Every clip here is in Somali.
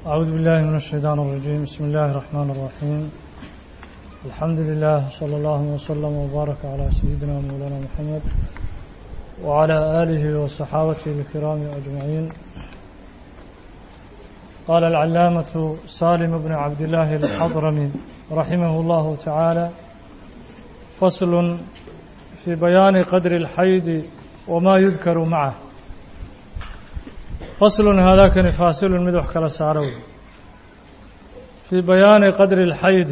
أعوذ بالله من الشيطان الرجيم بسم الله الرحمن الرحيم الحمد لله صلى الله وسلم وبارك على سيدنا مولانا محمد وعلى آله وصحابته الكرام أجمعين قال العلامة سالم بن عبد الله الحضرمي رحمه الله تعالى فصل في بيان قدر الحيض وما يذكر معه فصل هذا كان فاصل مدح كلا سارو في بيان قدر الحيض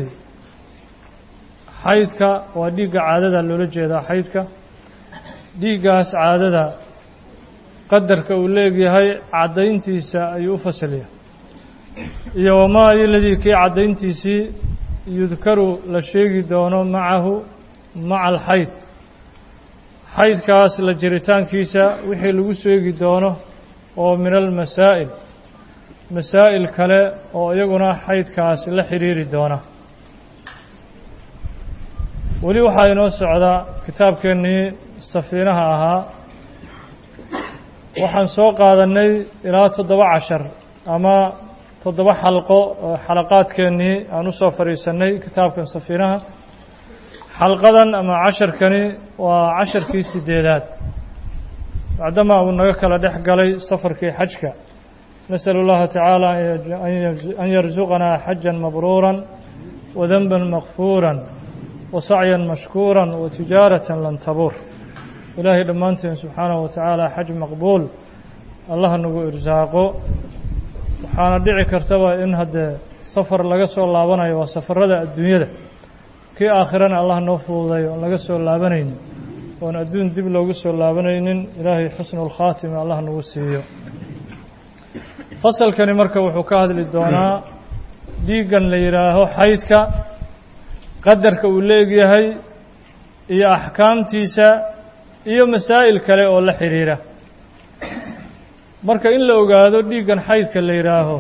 حيضك وديق عادة لولا جيدا حيضك ديقاس عادة قدرك وليقي هاي عدينتيسا أي فصلية iyo wamaa iladii kii caddayntiisii yudkaru la sheegi doono macahu maca alxayd xaydkaas la jiritaankiisa wixii lagu sheegi doono oo min almasaa'il masaa'il kale oo iyaguna xaydkaas la xidhiiri doona weli waxaa inoo socdaa kitaabkeennii safiinaha ahaa waxaan soo qaadannay ilaa toddoba cashar ama toddoba xalqo oo xalaqaadkeennii aan u soo fadhiisannay kitaabkan safiinaha xalqadan ama casharkani waa casharkii sideedaad bacdama uu naga kala dhex galay safarkii xajka nasأl اllaha tacaala an yarzuqanaa xaja mabruura wadanba makfuura wasacya mashkuura watijaaraة lan tabuur ilaahay dhammaanteen subxaanaه wa tacaala xaj maqbuul allah nagu irsaaqo waxaana dhici kartaba in haddee safar laga soo laabanayo waa safarada adduunyada kii aakhirana allah noo fududay oon laga soo laabanaynin oon adduun dib loogu soo laabanaynin ilaahay xusnu lkhaatima allah nagu siiyo fasalkani marka wuxuu ka hadli doonaa dhiiggan la yidhaaho xaydka qadarka uu leegyahay iyo axkaamtiisa iyo masaa'il kale oo la xidhiira marka in la ogaado dhiiggan xaydka la yidhaaho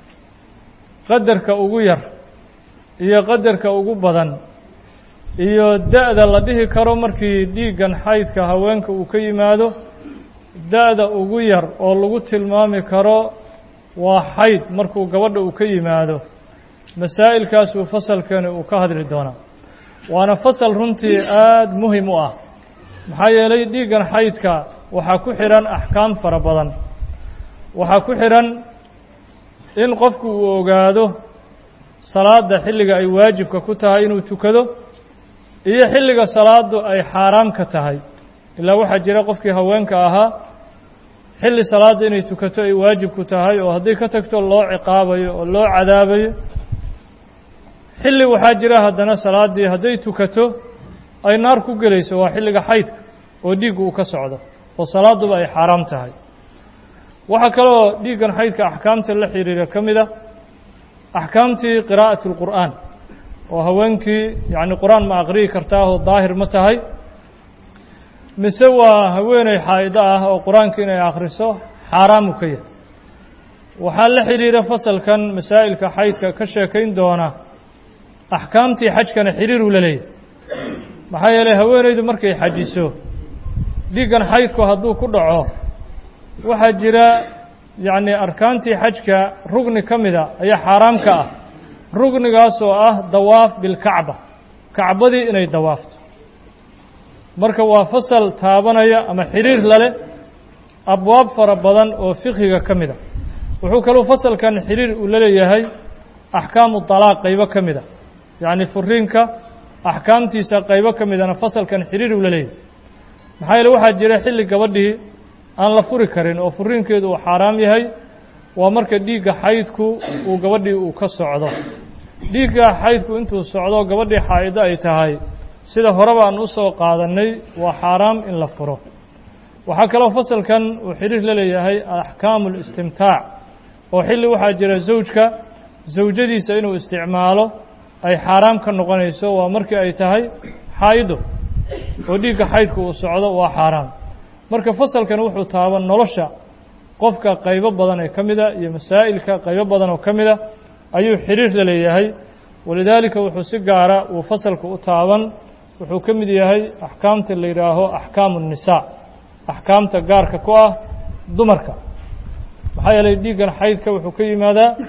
qadarka ugu yar iyo qadarka ugu badan iyo da-da la dhihi karo markii dhiiggan xaydka haweenka uu ka yimaado da-da ugu yar oo lagu tilmaami karo waa xayd markuu gabadha uu ka yimaado masaa'ilkaasuu fasalkani uu ka hadli doonaa waana fasal runtii aada muhim u ah maxaa yeelay dhiiggan xaydka waxaa ku xidhan axkaam fara badan waxaa ku xidhan in qofku uu ogaado salaadda xilliga ay waajibka ku tahay inuu tukado iyo xilliga salaaddu ay xaaraam ka tahay ilaa waxaa jira qofkii haweenka ahaa xilli salaadda inay tukato ay waajib ku tahay oo hadday ka tagto loo ciqaabayo oo loo cadaabayo xilli waxaa jira haddana salaaddii hadday tukato ay naar ku gelayso waa xilliga xaydka oo dhiiggu uu ka socdo oo salaadduba ay xaaraam tahay waxaa kaloo dhiiggan xaydka axkaamta la xidhiira ka mid a axkaamtii qiraa'at اlqur'aan oo haweenkii yacni qur-aan ma aqri'i kartaahoo daahir ma tahay mise waa haweeney xaa'ido ah oo qur-aanka inay akhriso xaaraamu ka yahay waxaa la xidhiira fasalkan masaa'ilka xaydka ka sheekayn doona axkaamtii xajkana xidhiiruu la leeyahy maxaa yeelay haweeneydu markay xajiso dhiiggan xaydku hadduu ku dhaco waxaa jira yacni arkaantii xajka rugni ka mida ayaa xaaraam ka ah rugnigaas oo ah dawaaf bilkacba kacbadii inay dawaafto marka waa fasal taabanaya ama xidhiir lale abwaab fara badan oo fiqhiga ka mida wuxuu kaluu fasalkan xidhiir uu la leeyahay axkaamu dalaaq qaybo ka mida yacni furiinka axkaamtiisa qaybo ka midana fasalkan xidhiir uu la leeyahay maxaa yeele waxaa jira xilli gabadhii aan la furi karin oo furiinkeedu uu xaaraam yahay waa marka dhiigga xaydku uu gabadhii uu ka socdo dhiigga xaydku intuu socdo gabadhii xaa'ido ay tahay sida horeba aan u soo qaadannay waa xaaraam in la furo waxaa kaloo fasalkan uu xidhiir la leeyahay axkaamu listimtaac oo xilli waxaa jira zawjka zawjadiisa inuu isticmaalo ay xaaraam ka noqonayso waa markii ay tahay xaa'ido oo dhiigga xaydku uu socdo waa xaaraam marka fasalkan wuxuu taaban nolosha qofka qaybo badan ee ka mida iyo masaa'ilka qaybo badan oo ka mida ayuu xidhiir la leeyahay walidaalika wuxuu si gaara uu fasalka u taaban wuxuu ka mid yahay axkaamta la yidhaaho axkaamu الnisaa axkaamta gaarka ku ah dumarka maxaa yeelay dhiiggan xaydka wuxuu ka yimaadaa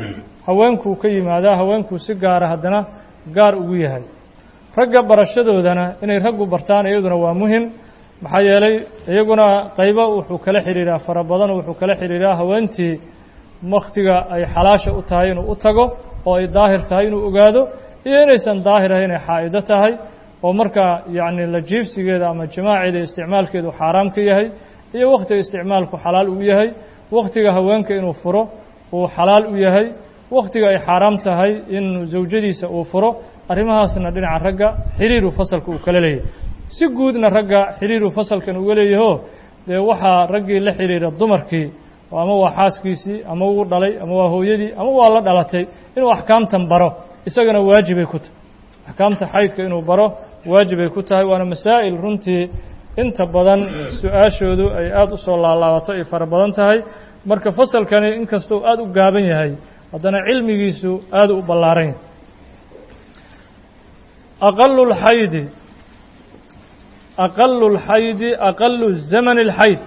haweenkuu ka yimaadaa haweenkuu si gaara haddana gaar ugu yahay ragga barashadoodana inay raggu bartaan iyaduna waa muhim maxaa yeelay iyaguna qaybo wuxuu kala xidhiiraa fara badan wuxuu kala xidhiiraa haweentii wakhtiga ay xalaasha u tahay inuu u tago oo ay daahir tahay inuu ogaado iyo inaysan daahir ahay inay xaa'ido tahay oo markaa yacni la jiibsigeeda ama jamaaceeda isticmaalkeedu xaaraam ka yahay iyo wakhtiga isticmaalku xalaal uu yahay wakhtiga haweenka inuu furo uu xalaal u yahay wakhtiga ay xaaraam tahay in zawjadiisa uu furo arrimahaasna dhinaca ragga xiriiru fasalka uu kala leeyahay si guudna ragga xiriiru fasalkan uga leeyaho dee waxaa raggii la xidhiira dumarkii ama waa xaaskiisii ama wuu dhalay ama waa hooyadii ama waa la dhalatay inuu axkaamtan baro isagana waajibay ku tahay axkaamta xaydka inuu baro waajibay ku tahay waana masaa'il runtii inta badan su-aashoodu ay aada u soo laalaabato ay fara badan tahay marka fasalkani inkastoo aada u gaaban yahay haddana cilmigiisu aada u ballaaran yahay aqalu lxaydi aqalu lxaydi aqalu zamani اlxayd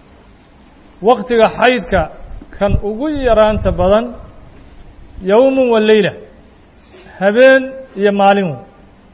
waktiga xaydka kan ugu yaraanta badan yowmu wa leyla habeen iyo maalin wey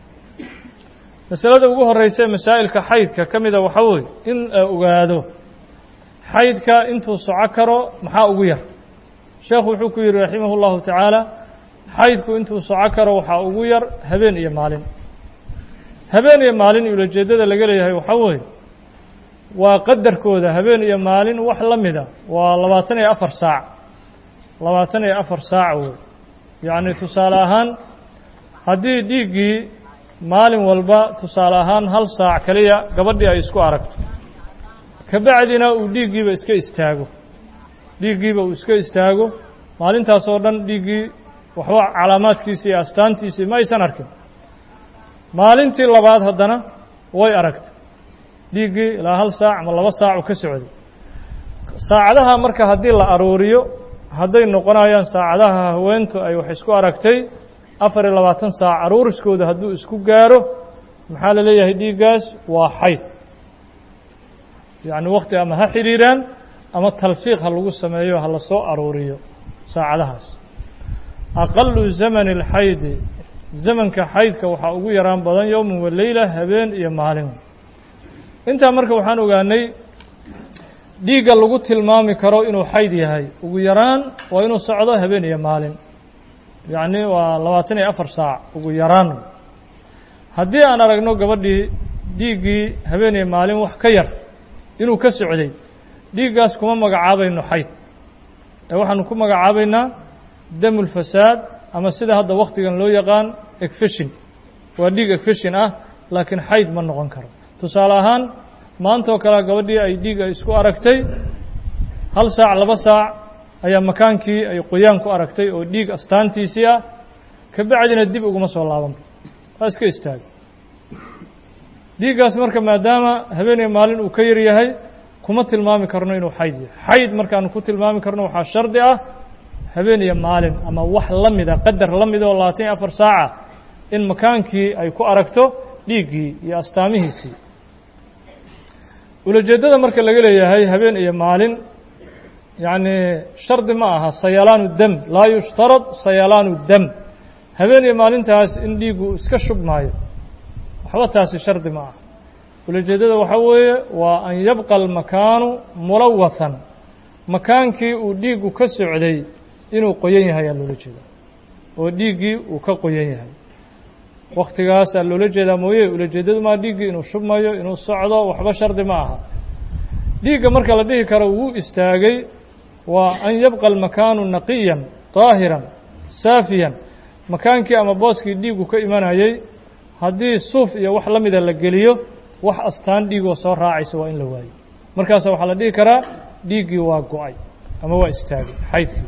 masalada ugu horeysa ee masaa'ilka xaydka ka mida waxaa weeye in la ogaado xaydka intuu soco karo maxaa ugu yar sheekhu wuxuu ku yidhi raximah اllahu tacaala xaydku intuu soco karo waxaa ugu yar habeen iyo maalin habeen iyo maalin ulajeeddada laga leeyahay waxaa weeye waa qadarkooda habeen iyo maalin wax la mida waa labaatan iyo afar saac labaatan iyo afar saac wey yacni tusaale ahaan haddii dhiiggii maalin walba tusaale ahaan hal saac keliya gabadhii ay isku aragto kabacdina uu dhiiggiiba iska istaago dhiiggiiba uu iska istaago maalintaas oo dhan dhiiggii waxba calaamaadkiisii iyo astaantiisii ma aysan arkin maalintii labaad haddana way aragtay dhiiggii ilaa hal saac ama laba saacu ka socday saacadaha marka haddii la aruuriyo hadday noqonayaan saacadaha haweentu ay wax isku aragtay afar iyo labaatan saac aruuriskooda hadduu isku gaaro maxaa la leeyahay dhiiggaas waa xayd yacni wakti ama ha xidhiiraan ama talfiiq ha lagu sameeyo ha la soo aruuriyo saacadahaas aqalu zamani اlxaydi zamanka xaydka waxaa ugu yaraan badan yowman wa leyla habeen iyo maalin intaa marka waxaan ogaanay dhiigga lagu tilmaami karo inuu xayd yahay ugu yaraan waa inuu socdo habeen iyo maalin yacni waa labaatan iyo afar saac ugu yaraan haddii aan aragno gabadhii dhiiggii habeen iyo maalin wax ka yar inuu ka socday dhiiggaas kuma magacaabayno xayd ee waxaanu ku magacaabaynaa damulfasaad ama sida hadda wakhtigan loo yaqaan egfeshin waa dhiig egfeshin ah laakiin xayd ma noqon karo tusaale ahaan maantaoo kalea gabadhii ay dhiig ay isku aragtay hal saac laba saac ayaa makaankii ay qoyaan ku aragtay oo dhiig astaantiisii ah ka bacdina dib uguma soo laabanba waa iska istaagay dhiiggaas marka maadaama habeeniya maalin uu ka yar yahay kuma tilmaami karno inuu xayd yahay xayd markaanu ku tilmaami karno waxaa shardi ah habeen iyo maalin ama wax la mida qadar la mida oo labaatan iyo afar saaca in makaankii ay ku aragto dhiiggii iyo astaamihiisii ulajeeddada marka laga leeyahay habeen iyo maalin yacni shardi ma aha sayalaanu dam laa yushtarad sayalaanu dam habeen iyo maalintaas in dhiiggu iska shubmaayo waxba taasi shardi ma aha ulajeeddada waxaa weeye waa an yabqa almakaanu mulawathan makaankii uu dhiiggu ka socday inuu qoyan yahay aa loola jeedaa oo dhiiggii uu ka qoyan yahay waktigaasaa loola jeedaa mooye ulajeeddadu maa dhiiggii inuu shubmayo inuu socdo waxba shardi ma aha dhiigga marka la dhihi karo wuu istaagay waa an yabqa almakaanu naqiyan daahiran saafiyan makaankii ama booskii dhiiggu ka imanayay haddii suuf iyo wax la mida la geliyo wax astaan dhiigoo soo raacaysa waa in la waayo markaasa waxaa la dhihi karaa dhiiggii waa go-ay ama waa istaagay xaydkii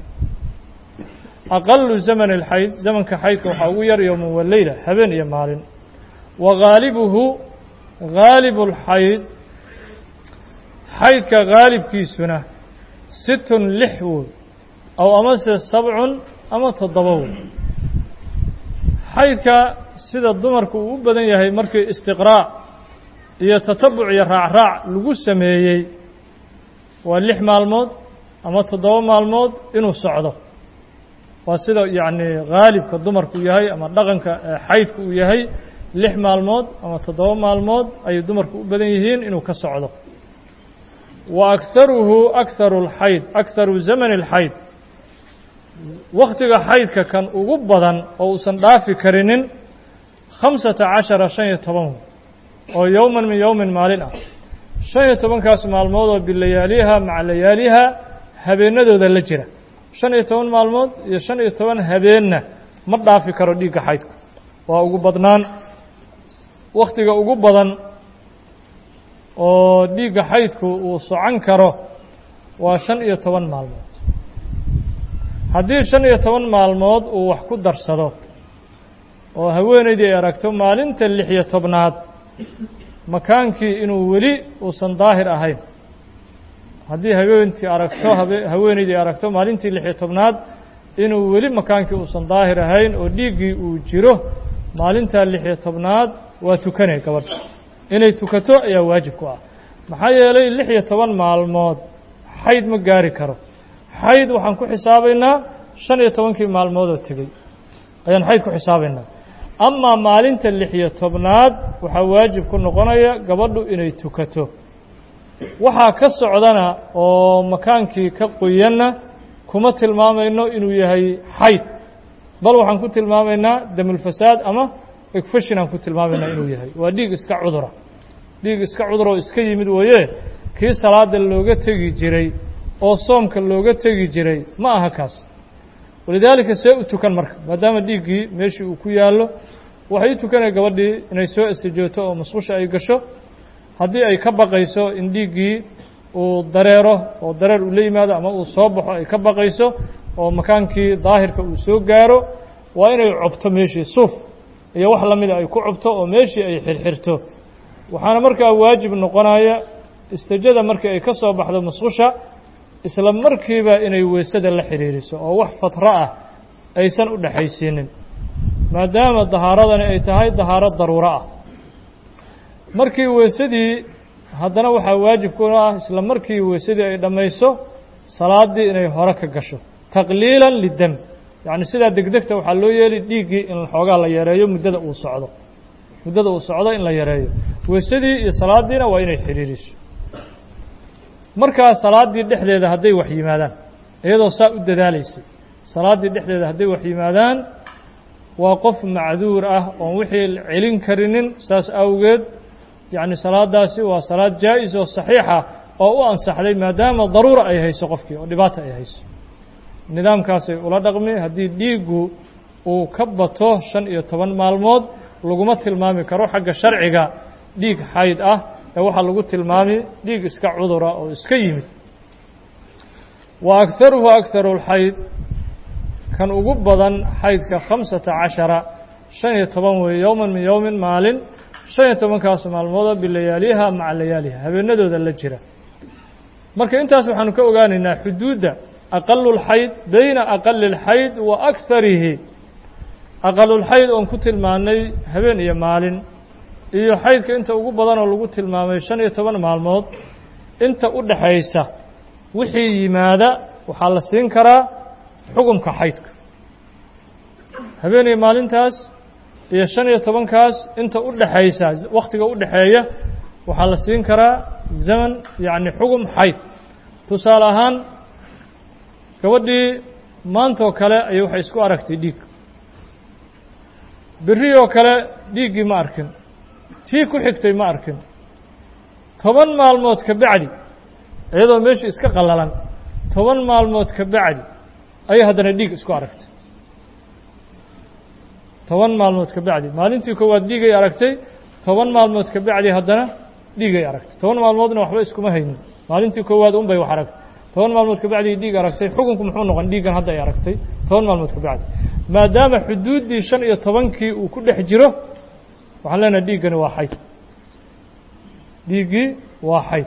aqalu zaman اlxayd zamanka xaydka waxaa ugu yar yowman wa leyla habeen iyo maalin wa gaalibuhu gaalib اlxayd xaydka gaalibkiisuna situn lix wood aw amase sabcun ama toddoba wood xaydka sida dumarku uu u badan yahay markii istiqraac iyo tatabuc iyo raacraac lagu sameeyey waa lix maalmood ama toddoba maalmood inuu socdo waa sida yacni haalibka dumarku yahay ama dhaqanka xaydku uu yahay lix maalmood ama toddoba maalmood ayay dumarku u badan yihiin inuu ka socdo wa akharuhu akharu اlxayd akharu zamani اlxayd wakhtiga xaydka kan ugu badan oo uusan dhaafi karinin khamsata cashara shan iyo toban oo yowman min yowmin maalin ah shan iyo tobankaas maalmood oo bilayaaliha maca layaaliha habeenadooda la jira shan iyo toban maalmood iyo shan iyo toban habeenna ma dhaafi karo dhiigga xaydku waa ugu badnaan wakhtiga ugu badan oo dhiigga xaydku uu socon karo waa shan iyo toban maalmood haddii shan iyo toban maalmood uu wax ku darsado oo haweenaydii ay aragto maalinta lix iyo tobnaad makaankii inuu weli uusan daahir ahayn haddii haweentii aragto haweenaydii aragto maalintii lix iyo tobnaad inuu weli makaankii uusan daahir ahayn oo dhiiggii uu jiro maalintaa lix iyo tobnaad waa tukanay gabadha inay tukato ayaa waajib ku ah maxaa yeelay lix iyo toban maalmood xayd ma gaari karo xayd waxaan ku xisaabaynaa shan iyo tobankii maalmoodoo tegey ayaan xayd ku xisaabaynaa amaa maalinta lix iyo tobnaad waxaa waajib ku noqonaya gabadhu inay tukato waxaa ka socdana oo makaankii ka qoyanna kuma tilmaamayno inuu yahay xayd bal waxaan ku tilmaamaynaa damulfasaad ama egfashin aan ku tilmaamaynaa inuu yahay waa dhiig iska cudura dhiig iska cudur oo iska yimid weeye kii salaada looga tegi jiray oo soomka looga tegi jiray ma aha kaas walidaalika see u tukan marka maadaama dhiiggii meeshii uu ku yaallo waxay u tukanaya gabadhii inay soo istijooto oo musqusha ay gasho haddii ay ka baqayso in dhiiggii uu dareero oo dareer uu la yimaado ama uu soo baxo ay ka baqayso oo makaankii daahirka uu soo gaaro waa inay cobto meeshii suuf iyo wax la mida ay ku cobto oo meeshii ay xirxirto waxaana markaa waajib noqonaya istijada markii ay ka soo baxdo musqusha isla markiiba inay weysada la xidhiiriso oo wax fatro ah aysan u dhexaysiinin maadaama dahaaradani ay tahay dahaaro daruuro ah markii weysadii haddana waxaa waajib ku ah isla markii weysadii ay dhammayso salaaddii inay hore ka gasho taqliilan lidem yacni sidaa degdegta waxaa loo yeeli dhiiggii in xoogaa la yareeyo muddada uu socdo muddada uu socdo in la yareeyo weysadii iyo salaaddiina waa inay xidhiiriso markaa salaaddii dhexdeeda hadday wax yimaadaan iyadoo saa u dadaalaysay salaaddii dhexdeeda hadday wax yimaadaan waa qof macduur ah oon wixii celin karinin saas awgeed yacni salaaddaasi waa salaad jaa'is oo saxiixa oo u ansaxday maadaama daruura ay hayso qofkii oo dhibaata ay hayso nidaamkaasay ula dhaqmi haddii dhiiggu uu ka bato shan iyo toban maalmood laguma tilmaami karo xagga sharciga dhiig xayd ah ee waxaa lagu tilmaami dhiig iska cudura oo iska yimid wa akharuhu akharu lxayd kan ugu badan xaydka khamsata cashara shan iyo toban weeye yowman min yowmin maalin shan iyo tobankaas maalmooda bilayaaliha maca layaaliha habeenadooda la jira marka intaas waxaanu ka ogaanaynaa xuduudda aqalu lxayd beyna aqali اlxayd wa akharihi aqalulxayd oon ku tilmaanay habeen iyo maalin iyo xaydka inta ugu badan oo lagu tilmaamay shan iyo toban maalmood inta u dhaxaysa wixii yimaada waxaa la siin karaa xukumka xaydka habeen iyo maalintaas iyo shan iyo tobankaas inta u dhaxaysa wakhtiga u dhaxeeya waxaa la siin karaa zaman yacni xugum xayd tusaale ahaan gabadhii maantoo kale ayay waxay isku aragtay dhiig berri oo kale dhiiggii ma arkin tii ku xigtay ma arkin toban maalmood ka bacdi iyadoo meeshii iska qallalan toban maalmood ka bacdi ayay haddana dhiig isku aragtay toban maalmood ka bacdi maalintii koowaad dhiigay aragtay toban maalmood ka bacdi haddana dhiigay aragtay toban maalmoodna waxba iskuma haynin maalintii koowaad un bay wax aragtay toban maalmood ka bacdi dhiig aragtay xukunku muxuu noqon dhiiggan hadda ay aragtay toban maalmood ka bacdi maadaama xuduuddii shan iyo tobankii uu ku dhex jiro waxaan leenahay dhiiggani waa xayd dhiiggii waa xayd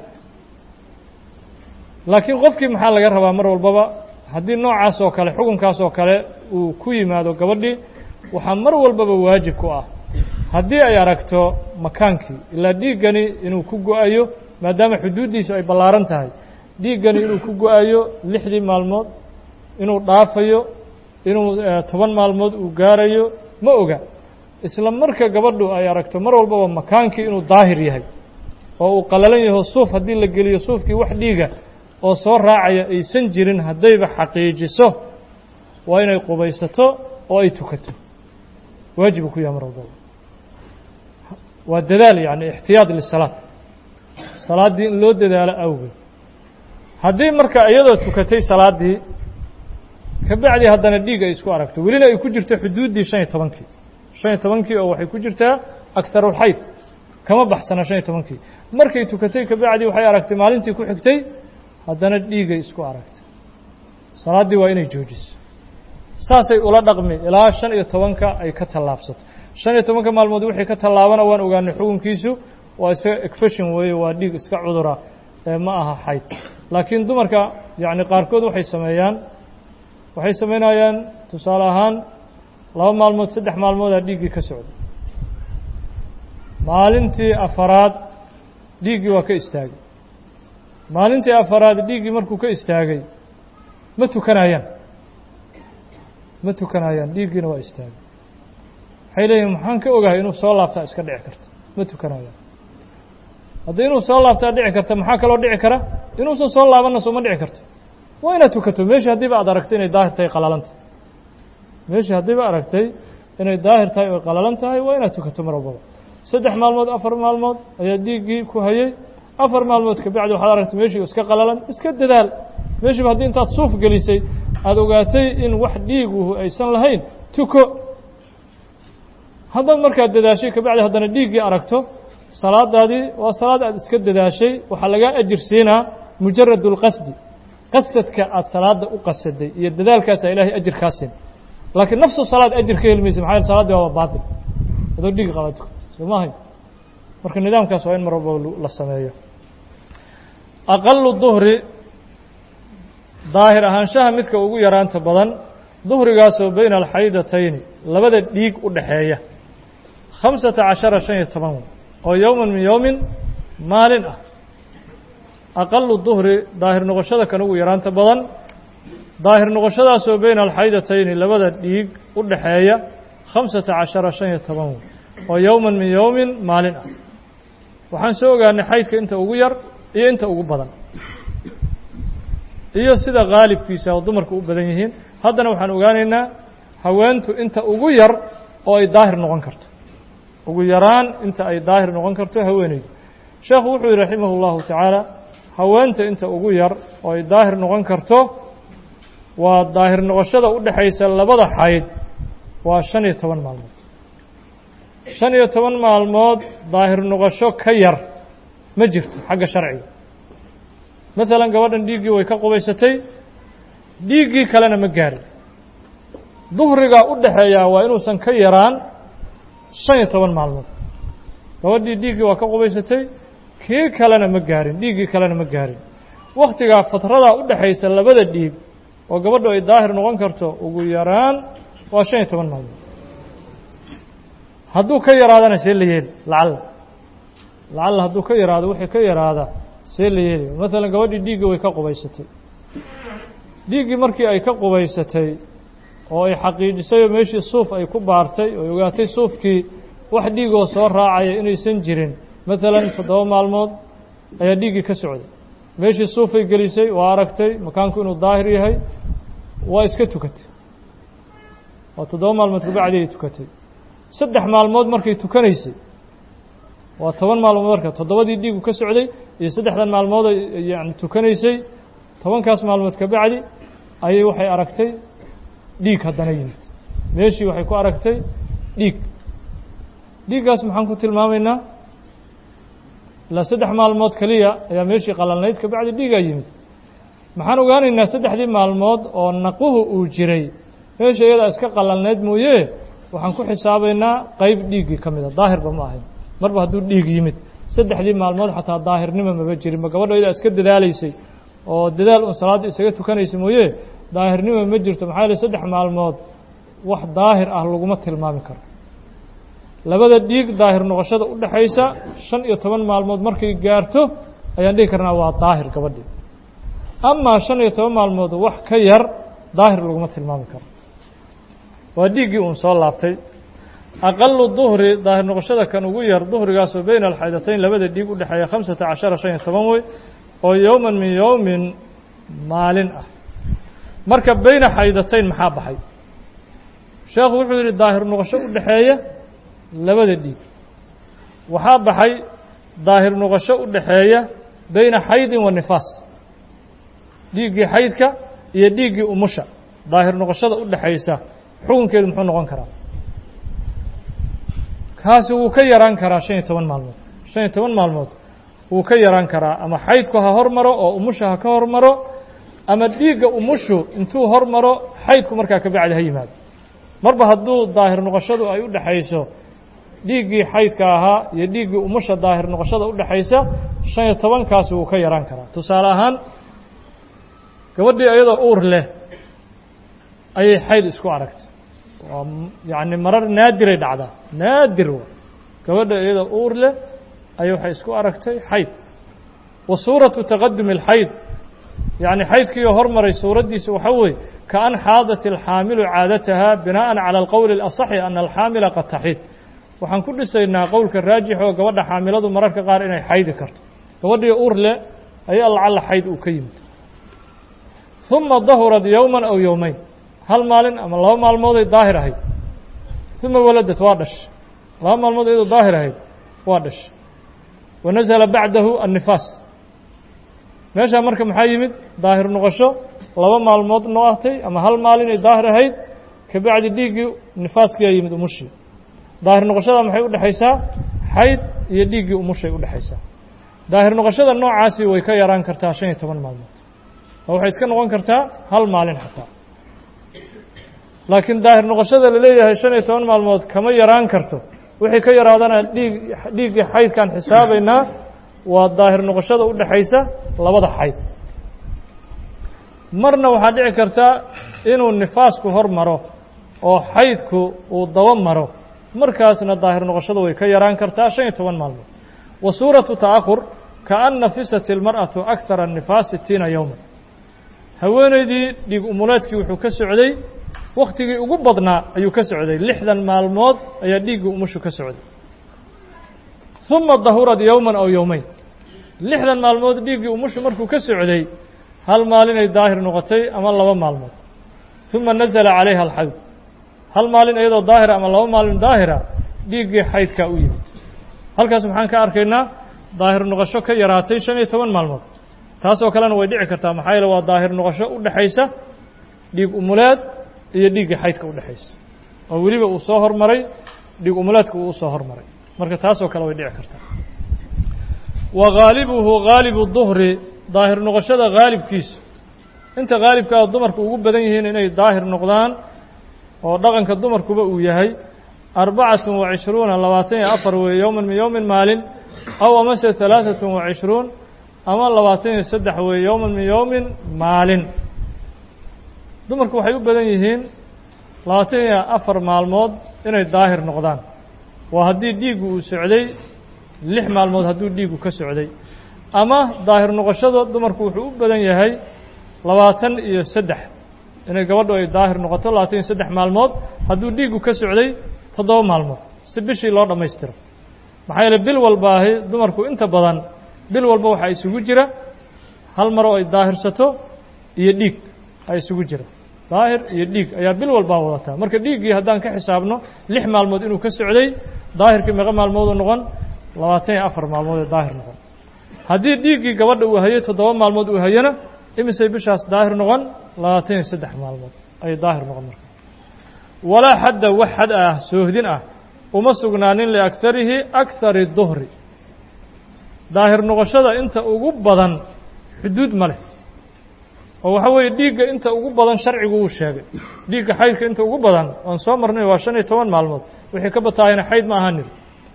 laakiin qofkii maxaa laga rabaa mar walbaba haddii noocaas oo kale xukunkaas oo kale uu ku yimaado gabadhii waxaa mar walbaba waajib ku ah haddii ay aragto makaankii ilaa dhiiggani inuu ku go-ayo maadaama xuduuddiisu ay ballaaran tahay dhiiggani inuu ku go-ayo lixdii maalmood inuu dhaafayo inuu toban maalmood uu gaarayo ma oga isla marka gabadhu ay aragto mar walbaba makaankii inuu daahir yahay oo uu qalalan yaho suuf haddii la geliyo suufkii wax dhiiga oo soo raacaya aysan jirin haddayba xaqiijiso waa inay qubaysato oo ay tukato waajibu ku yahay mar walbaba waa dadaal yacni ixtiyaad lisalaad salaaddii in loo dadaalo awgeed haddii marka iyadoo tukatay salaaddii ka bacdi haddana dhiig ay isku aragto welina ay ku jirto xuduuddii shan iyo tobankii shan iyo tobankii oo waxay ku jirtaa akarulxayd kama baxsana shan iyo tobankii markay tukatay ka bacdi waxay aragtay maalintii ku xigtay haddana dhiigay isku aragtay salaaddii waa inay joojiso saasay ula dhaqmi ilaa shan iyo tobanka ay ka tallaabsato shan iyo tobanka maalmood wixii ka tallaabana waan ogaanay xukunkiisu waa isaga ekfashin weeye waa dhiig iska cudura ee ma aha xayd laakiin dumarka yacni qaarkood waxay sameeyaan waxay samaynayaan tusaale ahaan laba maalmood saddex maalmoodaa dhiiggii ka socda maalintii afaraad dhiiggii waa ka istaagay maalintii afaraad dhiiggii markuu ka istaagay ma tukanayaan ma tukanayaan dhiiggiina waa istaagay waxay leeyihin maxaan ka ogahay inuu soo laabtaa iska dhici karta ma tukanayaan haddii inuu soo laabtaa dhici karta maxaa kaloo dhici kara inuusan soo laabanna sooma dhici karto waa inaad tukato meeshii haddiiba aad aragtay inay daahir tahay qalalan tahay meeshii haddiiba aragtay inay daahir tahay oy qalalan tahay waa inaad tukato mar walbaba saddex maalmood afar maalmood ayaa dhiiggii ku hayay afar maalmood ka bacdi waxaad aragtay meeshii iska qalalan iska dadaal meeshiiba haddii intaad suuf gelisay aada ogaatay in wax dhiiguhu aysan lahayn tuko haddaad markaad dadaashay ka bacdi haddana dhiiggii aragto salaadaadii waa salaad aad iska dadaashay waxaa lagaa ajir siinaa mujarad اlqasdi qasadka aad salaada u qasaday iyo dadaalkaasaa ilahay ajir kaa siin laakiin nafsu salaad ajir ka heli maysa maxaa salaadii waaba baatil adoo dhiig qaba tukata soo maahay marka nidaamkaas waa in mar walba la sameeyo aqalu duhri daahir ahaanshaha midka ugu yaraanta badan duhrigaasoo bayna alxaydatayni labada dhiig u dhaxeeya khamsata cashara shan iyo toban oo yowman min yowmin maalin ah aqalu duhri daahir noqoshada kan ugu yaraanta badan daahir noqoshadaasoo bayna alxaydatayni labada dhiig u dhaxeeya khamsata cashara shan iyo toban oo yowman min yowmin maalin ah waxaan soo ogaanay xaydka inta ugu yar iyo inta ugu badan iyo sida khaalibkiisa oo dumarku u badan yihiin haddana waxaan ogaanaynaa haweentu inta ugu yar oo ay daahir noqon karto ugu yaraan inta ay daahir noqon karto haweeneydu sheekhu wuxuu yihi raximah اllahu tacaala haweenta inta ugu yar oo ay daahir noqon karto waa daahir noqoshada u dhexaysa labada xayd waa shan iyo toban maalmood shan iyo toban maalmood daahir noqosho ka yar ma jirto xagga sharciga maalan gabadhan dhiiggii way ka qubaysatay dhiiggii kalena ma gaarin duhrigaa u dhaxeeyaa waa inuusan ka yaraan shan iyo toban maalmood gabadhii dhiiggii waa ka qubaysatay kii kalena ma gaarin dhiiggii kalena ma gaarin wakhtigaa fatradaa u dhexaysa labada dhiig oo gabadhu ay daahir noqon karto ugu yaraan waa shan iyo toban maalmood hadduu ka yaraadana see la yeeli lacalla lacalla hadduu ka yaraado wixii ka yaraada see la yeeli maalan gabadhii dhiiggii way ka qubaysatay dhiiggii markii ay ka qubaysatay oo ay xaqiijisay oo meeshii suuf ay ku baartay oo ay ogaatay suufkii wax dhiigoo soo raacaya inaysan jirin maalan toddoba maalmood ayaa dhiiggii ka socday meeshii suufay gelisay waa aragtay makaanku inuu daahir yahay waa iska tukatay waa toddoba maalmood kabacdi ay tukatay saddex maalmood markay tukanaysay waa toban maalmood marka toddobadii dhiigu ka socday iyo saddexdan maalmood ay yani tukanaysay tobankaas maalmood kabacdi ayay waxay aragtay dhiig haddana yimid meeshii waxay ku aragtay dhiig dhiiggaas maxaan ku tilmaamaynaa ilaa saddex maalmood keliya ayaa meeshii qalalnayd kabacdi dhiigaa yimid maxaan ogaanaynaa saddexdii maalmood oo naquhu uu jiray meesha iyadaa iska qalalnayd mooye waxaan ku xisaabaynaa qeyb dhiiggii ka mida daahirba ma ahayn marba hadduu dhiig yimid saddexdii maalmood xataa daahirnimo maba jirin ma gabadho iyadaa iska dadaalaysay oo dadaal un salaadda isaga tukanaysa mooye daahirnimo ma jirto maxaa yeele saddex maalmood wax daahir ah laguma tilmaami karo labada dhiig daahir noqoshada u dhexaysa shan iyo toban maalmood markay gaarto ayaan dhihi karnaa waa daahir gabadhii amaa shan iyo toban maalmood wax ka yar daahir laguma tilmaami karo waa dhiiggii uun soo laabtay aqalu duhri daahir noqoshada kan ugu yar duhrigaasoo beyna alxaydatayn labada dhiig u dhexeeya khamsata cashara shan iyo toban wey oo yowman min yowmin maalin ah marka beyna xaydatayn maxaa baxay sheekhu wuxuu yidhi daahir noqosho u dhexeeya labada dhiig waxaa baxay daahir noqosho u dhexeeya beyna xaydin wa nifaas dhiiggii xaydka iyo dhiiggii umusha daahir noqoshada u dhexaysa xukunkeedu muxuu noqon karaa kaasi wuu ka yaraan karaa shan iyo toban maalmood shan iyo toban maalmood wuu ka yaraan karaa ama xaydku ha hormaro oo umusha ha ka hormaro ama dhiigga umushu intuu hormaro xaydku markaa ka bacdi ha yimaado marba hadduu daahir noqoshadu ay u dhexayso dhiiggii xaydka ahaa iyo dhiiggii umusha daahir noqoshada u dhexaysa shan iyo tobankaasi wuu ka yaraan karaa tusaale ahaan gabadhii iyadoo uur leh ayay xayd isku aragtay waa yacni marar naadiray dhacdaa naadir wa gabadha iyadoo uur leh ayay waxay isku aragtay xayd wa suuratu taqadumi alxayd yacni xaydkiioo hormaray suuraddiisa waxaa weeye kaan xaadat alxaamilu caadataha binaءan calى alqowli اlaصaxi ana alxaamila qad taxid waxaan ku dhisaynaa qowlka raajix oo gabadha xaamiladu mararka qaar inay xaydi karto gabadhii uur leh ayaa lacalla xayd uu ka yimid ثuma dahurad yowma aw yowmeyn hal maalin ama laba maalmooday daahir ahayd ثuma waladad waa dhashay laba maalmood iyadoo daahir ahayd waa dhashay wanazla bacdahu annifaas meeshaa marka maxaa yimid daahir noqosho laba maalmood noqotay ama hal maalinay daahir ahayd ka bacdi dhiiggii nifaaskiyaa yimid umushii daahir noqoshada maxay u dhexaysaa xayd iyo dhiiggii umushay u dhexaysaa daahir noqoshada noocaasi way ka yaraan kartaa shan iyo toban maalmood oo waxay iska noqon kartaa hal maalin xataa laakiin daahir noqoshada la leeyahay shan iyo toban maalmood kama yaraan karto wixii ka yaraadana dhiig dhiiggii xaydkaan xisaabaynaa waa daahir noqoshada u dhexaysa labada xayd marna waxaa dhici karta inuu nifaasku hor maro oo xaydku uu daba maro markaasna daahir noqoshada way ka yaraan kartaa shan iyo toban maalmood wa suuratu ta'ahur kaan nafisat ilmar'atu akthara nifaas sitiina yowman haweenaydii dhiig umuleedkii wuxuu ka socday wakhtigii ugu badnaa ayuu ka socday lixdan maalmood ayaa dhiiggii umushu ka socday ثuma dahurad yowman aw yowmeyn lixdan maalmood dhiiggii umushu markuu ka socday hal maalinay daahir noqotay ama laba maalmood ثuma nazla calayha alxayd hal maalin iyadoo daahira ama laba maalin daahira dhiiggii xaydkaa u yimid halkaas maxaan ka arkaynaa daahir noqosho ka yaraatay shan iyo toban maalmood taasoo kalena way dhici kartaa maxaa yeele waa daahir noqosho u dhexaysa dhiig umuleed iyo dhiiggii xaydka u dhexaysa oo weliba uu soo hormaray dhiig umuleedka uu usoo hormaray marka taasoo kale way dhici kartaa wa haalibuhu haalibu duhri daahir noqoshada haalibkiisa inta haalibkaa dumarku ugu badan yihiin inay daahir noqdaan oo dhaqanka dumarkuba uu yahay arbacatun wa cishruuna labaatan iyo afar weeye yowman min yowmin maalin aw amase halaaثatun wa cishruun ama labaatan iyo saddex weeye yowman min yowmin maalin dumarku waxay u badan yihiin labaatan iyo afar maalmood inay daahir noqdaan waa haddii dhiiggu uu socday lix maalmood hadduu dhiiggu ka socday ama daahir noqoshada dumarku wuxuu u badan yahay labaatan iyo saddex inay gabadhu ay daahir noqoto labaatan iyo saddex maalmood hadduu dhiiggu ka socday toddoba maalmood si bishii loo dhammaystiro maxaa yeele bil walbaahi dumarku inta badan bil walba waxaa isugu jira hal maroo ay daahirsato iyo dhiig ay isugu jira daahir iyo dhiig ayaa bil walbaa wadataa marka dhiiggii haddaan ka xisaabno lix maalmood inuu ka socday daahirkii meeqa maalmood uu noqon labaatan iyo afar maalmood ee daahir noqon haddii dhiiggii gabadha uu hayay toddoba maalmood uu hayana imisay bishaas daahir noqon labaatan iyo saddex maalmood ayay daahir noqon marka walaa xadda wax xad ah soohdin ah uma sugnaanin liakharihi akhari duhri daahir noqoshada inta ugu badan xuduud ma leh oo waxa weeye dhiigga inta ugu badan sharcigu uu sheegay dhiigga xaydka inta ugu badan waan soo marnay waa shan iyo toban maalmood wixii ka bataahayna xayd ma ahanin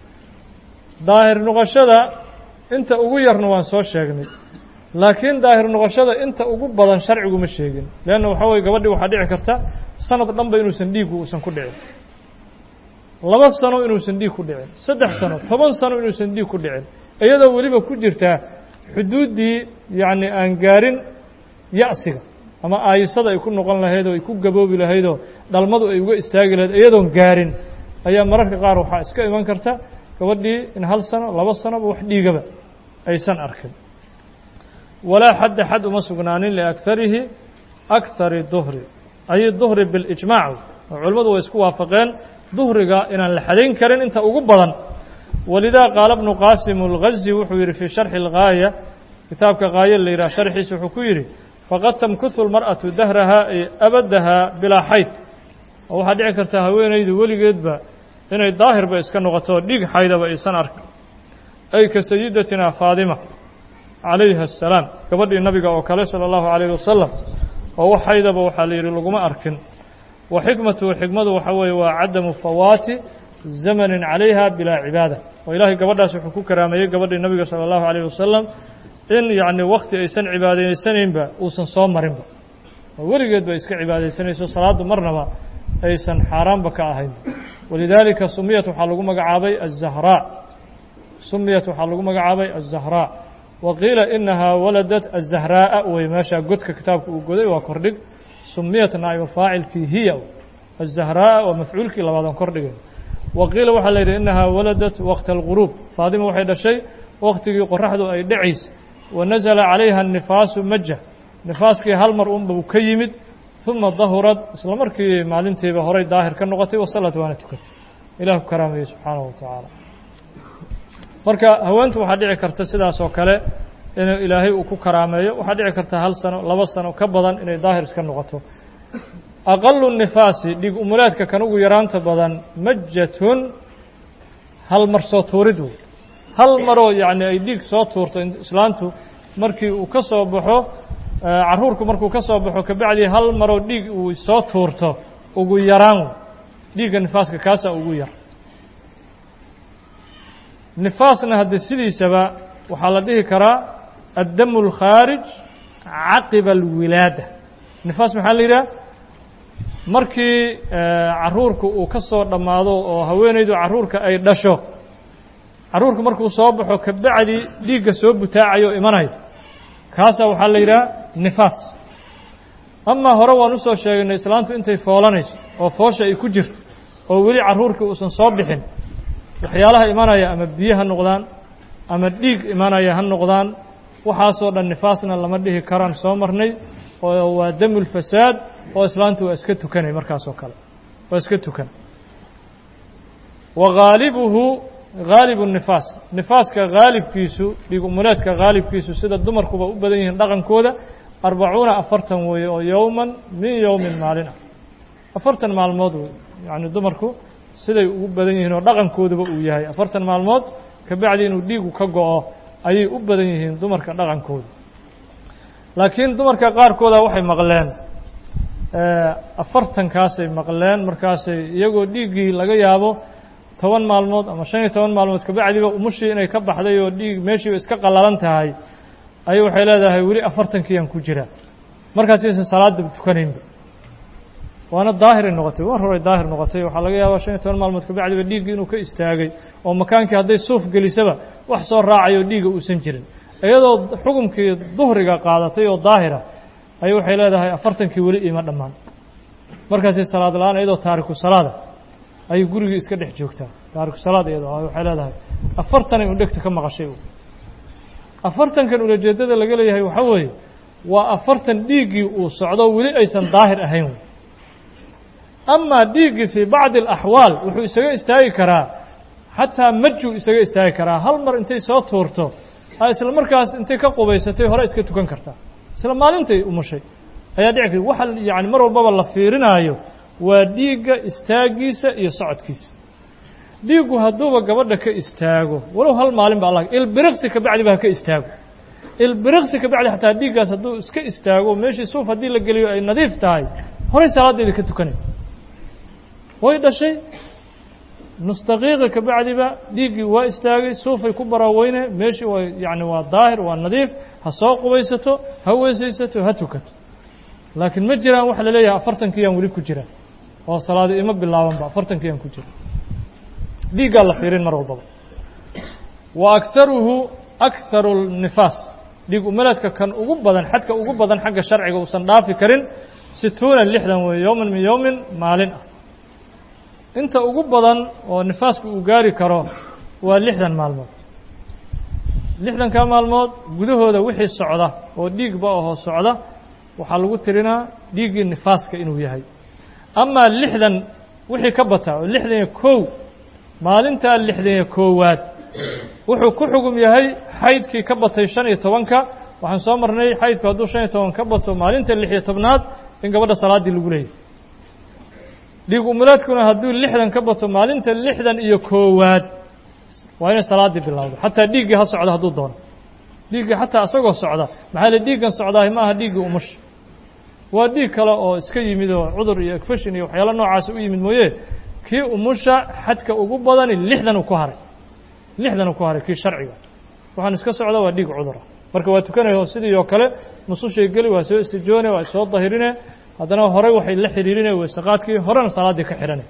daahir noqoshada inta ugu yarna waan soo sheegnay laakiin daahir noqoshada inta ugu badan sharcigu ma sheegin leanna waxa weye gabadhii waxaa dhici karta sanad dhanba inuusan dhiiggu uusan ku dhicin laba sano inuusan dhiig ku dhicin saddex sano toban sano inuusan dhiig ku dhicin iyadoo weliba ku jirtaa xuduuddii yacni aan gaarin ya'siga ama aayisada ay ku noqon lahayd oo ay ku gaboobi lahaydoo dhalmadu ay uga istaagi lahayd iyadoon gaarin ayaa mararka qaar waxaa iska iman karta gabadhii in hal sano laba sanoba wax dhiigaba aysan arkin walaa xadda xad uma sugnaanin liakarihi akari duhri ay duhri bilijmaac oo culimmadu way isku waafaqeen duhriga inaan la xadayn karin inta ugu badan walidaa qaala bnu qaasim اlgazi wuxuu yidhi fii sharxi اlgaaya kitaabka gaayo la yidhah sharxiisa wuxuu ku yidhi faqad tamkuhu lmar'atu dahraha ay abadaha bilaa xayd oo waxaa dhici karta haweenaydu weligeedba inay daahirba iska noqoto dhiig xaydaba aysan arkin ay ka sayidatina faadima calayha asalaam gabadhii nabiga oo kale sala allahu calayhi wasalam oo wax xaydaba waxaa la yidhi laguma arkin wa xikmatuhu xikmadu waxaa weeye waa cadamu fawaati zamanin calayha bilaa cibaada oo ilaahay gabadhaas wuxuu ku karaameeyey gabadhii nabiga sala allahu calayhi wasalam in yacni wakti aysan cibaadaysanaynba uusan soo marinba oo weligeed ba iska cibaadaysanayso salaaddu marnaba aysan xaaraanba ka ahayn walidaalika sumiyat waxaa lagu magacaabay azahraa sumiyat waxaa lagu magacaabay azahraa wa qiila inahaa waladat azahraa'a wey meeshaa godka kitaabka uu goday waa kordhig sumiyat naa'ibu faacilkii hiya azahraa'a waa mafcuulkii labaadaan kordhigay wa qiila waxaa la yidhi inahaa waladat waqta alguruub faadima waxay dhashay waktigii qoraxdu ay dhacaysa wa nasala calayha annifaasu maja nifaaskii hal mar unba uu ka yimid uma dahurad isla markii maalintiiba horay daahir ka noqotay wasalad waana tukatay ilah ku karaamayey subxaanahu wa tacaala marka haweentu waxaa dhici karta sidaas oo kale inuu ilaahay uu ku karaameeyo waxaa dhici karta hal sano laba sano ka badan inay daahir iska noqoto aqalu nifaasi dhiig umulaadka kan ugu yaraanta badan majatun hal mar soo tuurid wey hal maroo yacni ay dhiig soo tuurto islaantu markii uu ka soo baxo carruurku markuu ka soo baxo kabacdii hal maroo dhiig uu soo tuurto ugu yaraan wey dhiigga nifaaska kaasaa ugu yar nifaasna haddii sidiisaba waxaa la dhihi karaa addamu alkhaarij caqiba alwilaada nifaas maxaa la yidhaha markii carruurku uu ka soo dhammaado oo haweenaydu carruurka ay dhasho carruurku markuu soo baxo kabacdi dhiigga soo butaacayo o imanayo kaasaa waxaa la yidhaha nifaas amaa hore waan usoo sheegaynay islaantu intay foolanayso oo foosha ay ku jirto oo weli carruurkii uusan soo bixin waxyaalaha imanaya ama biyo ha noqdaan ama dhiig imanaya ha noqdaan waxaasoo dhan nifaasna lama dhihi karaan soo marnay oo waa damulfasaad oo islaantu waa iska tukanay markaasoo kale waa iska tukan wa haalibuhu haalibu nifaas nifaaska haalibkiisu dhiig umuleedka haalibkiisu sida dumarkuba u badan yihiin dhaqankooda arbacuuna afartan weeye oo yowman min yowmin maalin ah afartan maalmood wey yacni dumarku siday ugu badan yihiin oo dhaqankooduba uu yahay afartan maalmood kabacdi inuu dhiigu ka go-o ayay u badan yihiin dumarka dhaqankooda laakiin dumarka qaarkooda waxay maqleen afartankaasay maqleen markaasay iyagoo dhiiggii laga yaabo toban maalmood ama shan iyo toban maalmood kabacdiba umushii inay ka baxday oo dhiig meeshiiba iska qallalan tahay ayay waxay leedahay weli afartankiiyaan ku jiraa markaasaysan salaadaba tukanaynba waana daahiray noqotay war horay daahir noqotay waxaa laga yaabaa shan iyo toban maalmood kabacdiba dhiiggii inuu ka istaagay oo makaankii hadday suuf gelisaba wax soo raacayo dhiigga uusan jirin iyadoo xukumkii duhriga qaadatay oo daahira ayay waxay leedahay afartankii weli iima dhammaan markaasay salaad la-aan iyadoo taariku salaada ayay gurigii iska dhex joogtaa taariku salaad iyadoo waxay leedahay afartanay un dhegta ka maqashay afartankan ulajeedada laga leeyahay waxaa weeye waa afartan dhiiggii uu socdo weli aysan daahir ahayn amaa dhiiggii fii bacdi alaxwaal wuxuu isaga istaagi karaa xataa majuu isaga istaagi karaa hal mar intay soo tuurto a isla markaas intay ka qubaysatay hore iska tukan kartaa isla maalintay umushay ayaa dhici kar waxa yani mar walbaba la fiirinaayo waa dhiigga istaagiisa iyo socodkiisa dhiiggu hadduuba gabadha ka istaago walow hal maalin ba allah ilbiriqsi kabacdi ba ha ka istaago ilbiriqsi kabacdi xataa dhiiggaas hadduu iska istaago meeshii suuf haddii la geliyo ay nadiif tahay horay salaaddeeda ka tukanay way dhashay nustaqiiqa kabacdiba dhiiggii waa istaagay suufay ku baraaweyne meeshii waa yani waa daahir waa nadiif ha soo qubaysato ha weysaysato ha tukato laakiin ma jiraan waxa la leeyahay afartankiiyaan weli ku jiraan oo salaadi ima bilaabanba afartankiiyaan ku jira dhiiggaa la fiirin mar walbaba wa akharuhu akharu nifaas dhiig umalaadka kan ugu badan xadka ugu badan xagga sharciga uusan dhaafi karin situuna lixdan weeye yowman min yowmin maalin ah inta ugu badan oo nifaasku uu gaari karo waa lixdan maalmood lixdankaa maalmood gudahooda wixii socda oo dhiigba ahoo socda waxaa lagu tirinaa dhiiggii nifaaska inuu yahay amaa lixdan wixii ka bata oo lixdan iyo kow maalintaa lixdan iyo koowaad wuxuu ku xugum yahay xaydkii ka batay shan iyo tobanka waxaan soo marnay xaydku hadduu shan iyo toban ka bato maalinta lix iyo tobnaad in gabadha salaaddii lagu leeyahy dhiig umulaadkuna hadduu lixdan ka bato maalinta lixdan iyo koowaad waa inay salaaddii bilowdo xataa dhiiggii ha socda hadduu doono dhiiggii xataa isagoo socda maxaa le dhiiggan socdaahi ma aha dhiiggii umusha waa dhiig kale oo iska yimid oo cudur iyo egfashin iyo waxyaalo noocaasi u yimid mooye kii umusha xadka ugu badani lixdan uu ku haray lixdan uu ku haray kii sharciga waxaan iska socda waa dhiig cudura marka waa tukanayo sidii oo kale musushay geli waa soo istijoone waa soo dahirine haddana horey waxay la xidhiirine weysaqaadkii horena salaaddii ka xidhane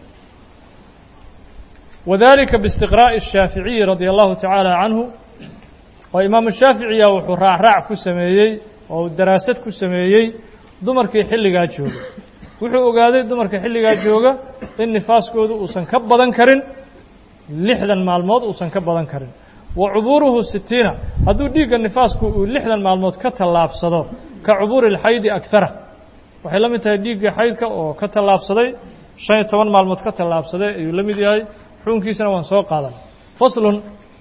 wadalika biistiqraa'i الshaaficiyi radia allahu tacaala canhu oo imaamu shaaficiya wuxuu raacraac ku sameeyey oo daraasad ku sameeyey dumarkii xilligaa jooga wuxuu ogaaday dumarka xilligaa jooga in nifaaskoodu uusan ka badan karin lixdan maalmood uusan ka badan karin wa cubuuruhu sitiina hadduu dhiigga nifaasku uu lixdan maalmood ka tallaabsado ka cubuuri اlxaydi agara waxay la mid tahay dhiiggii xaydka oo ka tallaabsaday shan iyo toban maalmood ka tallaabsaday ayuu la mid yahay xukunkiisana waan soo qaadan faslun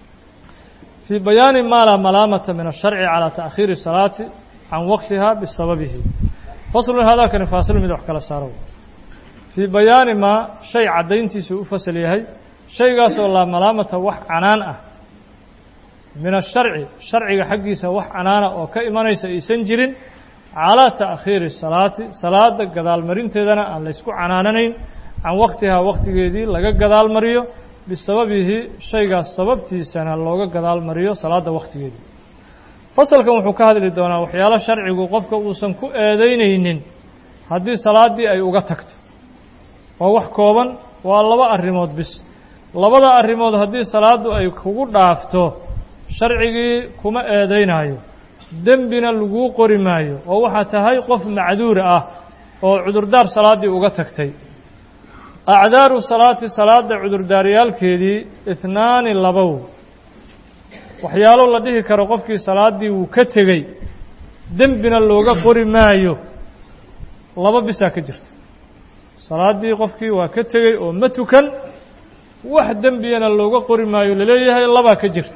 fii bayaani maa laa malaamata min asharci calaa ta'khiiri salaati can waqtiha bisababihi faslun haadaakani faasil mid wax kala saaro fii bayaani maa shay caddayntiisu u fasal yahay shaygaasoo laa malaamata wax canaan ah min asharci sharciga xaggiisa wax canaana oo ka imanaysa aysan jirin calaa ta'khiiri salaati salaada gadaalmarinteedana aan laysku canaananayn can waqtihaa waqtigeedii laga gadaal mariyo bisababihi shaygaas sababtiisana looga gadaal mariyo salaadda waqtigeedii fasalkan wuxuu ka hadli doonaa waxyaalo sharcigu qofka uusan ku eedaynaynin haddii salaaddii ay uga tagto waa wax kooban waa laba arrimood bis labada arrimood haddii salaaddu ay kugu dhaafto sharcigii kuma eedaynaayo dembina laguu qori maayo oo waxaa tahay qof macduur ah oo cudurdaar salaaddii uga tagtay acdaaru salaati salaadda cudurdaaryaalkeedii ihnaani labow waxyaalo la dhihi karo qofkii salaaddii wuu ka tegey dembina looga qori maayo laba bisaa ka jirta salaaddii qofkii waa ka tegey oo ma tukan wax dembiyana looga qori maayo laleeyahay labaa ka jirta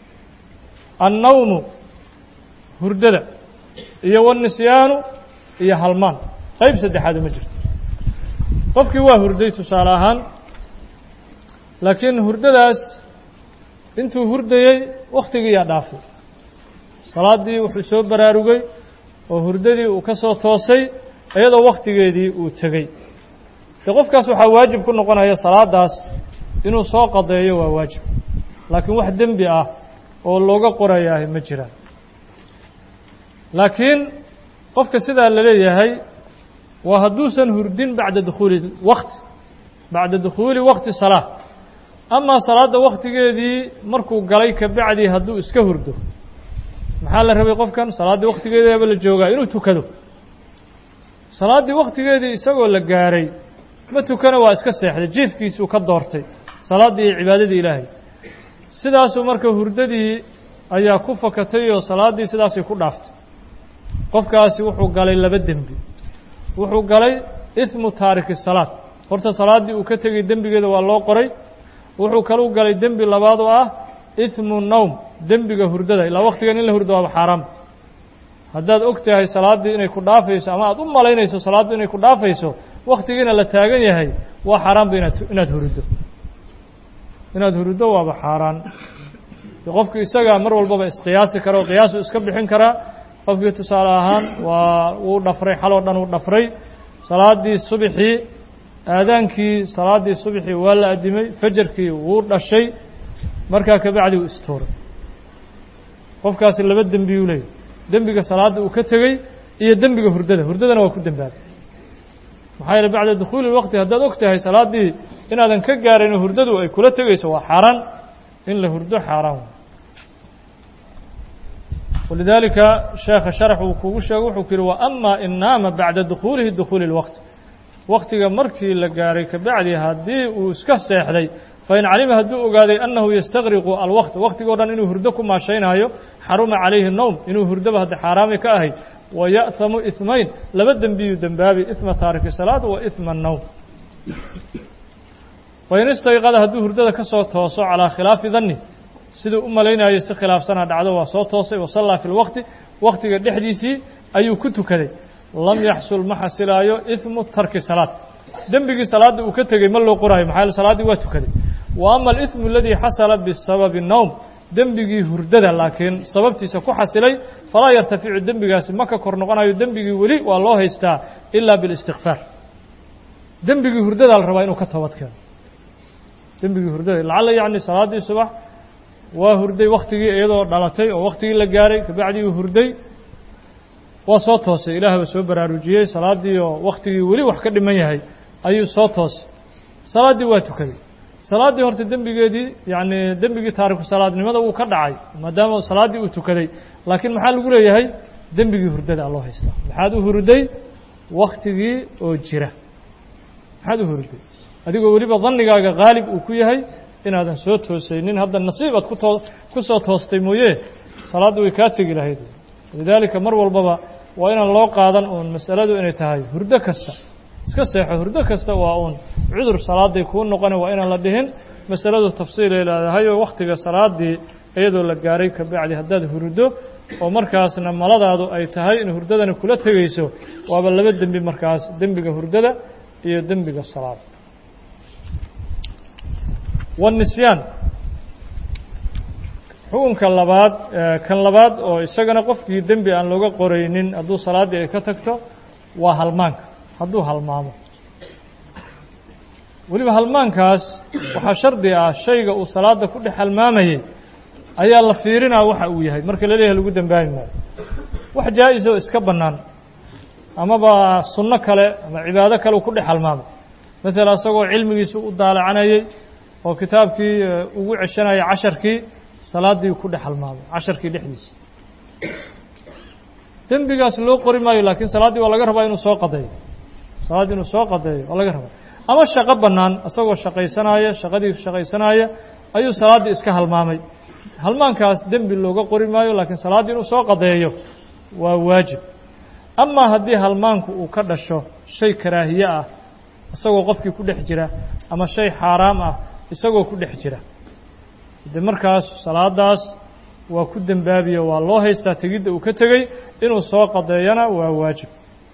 annawmu hurdada iyo wanisyaanu iyo halmaan qayb saddexaadu ma jirto qofkii waa hurday tusaale ahaan laakiin hurdadaas intuu hurdayey wakhtigiiyaa dhaafay salaaddii wuxuu soo baraarugay oo hurdadii uu ka soo toosay iyadoo wakhtigeedii uu tegey dee qofkaas waxaa waajib ku noqonaya salaaddaas inuu soo qadeeyo waa waajib laakiin wax dembi ah oo looga qorayaahi ma jiraan laakiin qofka sidaa la leeyahay waa hadduusan hurdin bacda dukhuuli wakti bacda dukhuuli wakti salaa amaa salaadda wakhtigeedii markuu galay ka bacdii hadduu iska hurdo maxaa la rabay qofkan salaaddii wakhtigeediaba la joogaa inuu tukado salaaddii wakhtigeedii isagoo la gaaray ma tukana waa iska seexday jiifkiisuu ka doortay salaaddii iyo cibaadadii ilaahay sidaasuu marka hurdadii ayaa ku fakatay oo salaaddii sidaasay ku dhaaftay qofkaasi wuxuu galay laba dembi wuxuu galay ismu taariki salaad horta salaaddii uu ka tegay dembigeeda waa loo qoray wuxuu kaluu galay dembi labaad oo ah ismu nowm dembiga hurdada ilaa wakhtigan in la hurdo waaba xaaraam haddaad og tahay salaaddii inay ku dhaafayso ama aad u malaynayso salaaddu inay ku dhaafayso wakhtigiina la taagan yahay waa xaaraanba inaad inaad huruddo inaad huruddo waaba xaaraan qofku isagaa mar walbaba isqiyaasi kara oo qiyaasu iska bixin karaa qofkii tusaale ahaan waa wuu dhafray xaloo dhan uu dhafray salaaddii subxii aadaankii salaaddii subxii waa la addimay fajarkii wuu dhashay markaa kabacdi uu istuuray qofkaasi laba dembiyuu leeyahy dembiga salaadda uu ka tegey iyo dembiga hurdada hurdadana waa ku dembaabay maxaa yeele bacda dukhuuli lwaqti haddaad og tahay salaaddii inaadan ka gaarayn hurdadu ay kula tegayso waa xaaraan in la hurdo xaaraan walidaalika sheekha sharax uu kugu sheego wuxuu ku yihi wa ama in naama bacda dukhuulihi dukhuuli اlwaqti waktiga markii la gaaray kabacdi haddii uu iska seexday fain calima hadduu ogaaday annahu yastaqriqu alwaqt waktigoo dhan inuu hurdo ku maashaynaayo xaruma calayhi nowm inuu hurdaba hadda xaaraami ka ahay wa ya'hamu ihmayn laba dembiyuu dembaabi ihma taariki salaad wa ihma annowm wain istayqada hadduu hurdada ka soo tooso calaa khilaafi danni siduu u malaynayo si khilaafsana dhacdo waa soo toosay wasallaa fi lwaqti waktiga dhexdiisii ayuu ku tukaday lam yaxsul ma xasilaayo ihmu tarki salaad dembigii salaadda uu ka tegey ma loo qoraayo maxaa salaaddii waa tukaday wa ama alihmu aladii xasala bisababi nowm dembigii hurdada laakiin sababtiisa ku xasilay falaa yartaficu dembigaasi ma ka kor noqonayo dembigii weli waa loo haystaa ilaa bilistikfaar dembigii hurdadaa la rabaa inuu ka toobad keeno dembigii hurdada lacalla yacni salaaddii subax waa hurday waktigii iyadoo dhalatay oo waktigii la gaaray kabacdii uu hurday waa soo toosay ilaahba soo baraarujiyey salaaddii oo waktigii weli wax ka dhiman yahay ayuu soo toosay salaaddii waa tukaday salaaddii horta dembigeedii yacni dembigii taariku salaadnimada wuu ka dhacay maadaama salaaddii uu tukaday laakiin maxaa lagu leeyahay dembigii hurdada loo haystaa maxaad u hurday waktigii oo jira maxaad u hurday adigoo weliba dannigaaga haalib uu ku yahay inaadan soo toosaynin hadda nasiib aad ku too ku soo toostay mooye salaaddu way kaa tegi lahayd lidaalika mar walbaba waa inaan loo qaadan uun masaladu inay tahay hurdo kasta iska seexo hurdo kasta waa uun cudur salaaday kuu noqona waa inaan la dhihin masaladu tafsiilay leedahay oo wakhtiga salaaddii iyadoo la gaaray kabacdi haddaad hurdo oo markaasna maladaadu ay tahay in hurdadani kula tegayso waaba laba dembi markaas dembiga hurdada iyo dembiga salaada waannisyaan xukunka labaad kan labaad oo isagana qofkii dembi aan looga qoraynin hadduu salaaddii ay ka tagto waa halmaanka hadduu halmaamo weliba halmaankaas waxaa shardi ah shayga uu salaadda ku dhex halmaamayay ayaa la fiirinaa waxa uu yahay marka la leeyahay lagu dembaabi maayo wax jaa-is oo iska bannaan amaba sunno kale ama cibaado kale uu ku dhex halmaamay maala isagoo cilmigiisa u daalacanayey oo kitaabkii ugu ceshanaya casharkii salaaddii ku dhex halmaamay casharkii dhexdiisa dembigaas loo qori maayo laakiin salaaddii waa laga rabaa inuu soo qadeeyo salaaddii inuu soo qadeeyo waa laga rabaa ama shaqo bannaan isagoo shaqaysanaya shaqadii shaqaysanaya ayuu salaaddii iska halmaamay halmaankaas dembi looga qori maayo laakiin salaaddii inuu soo qadeeyo waa waajib amaa haddii halmaanku uu ka dhasho shay karaahiye ah isagoo qofkii ku dhex jira ama shay xaaraam ah isagoo ku dhex jira de markaas salaadaas waa ku dembaabiyo waa loo haystaa tegidda uu ka tegey inuu soo qadeeyana waa waajib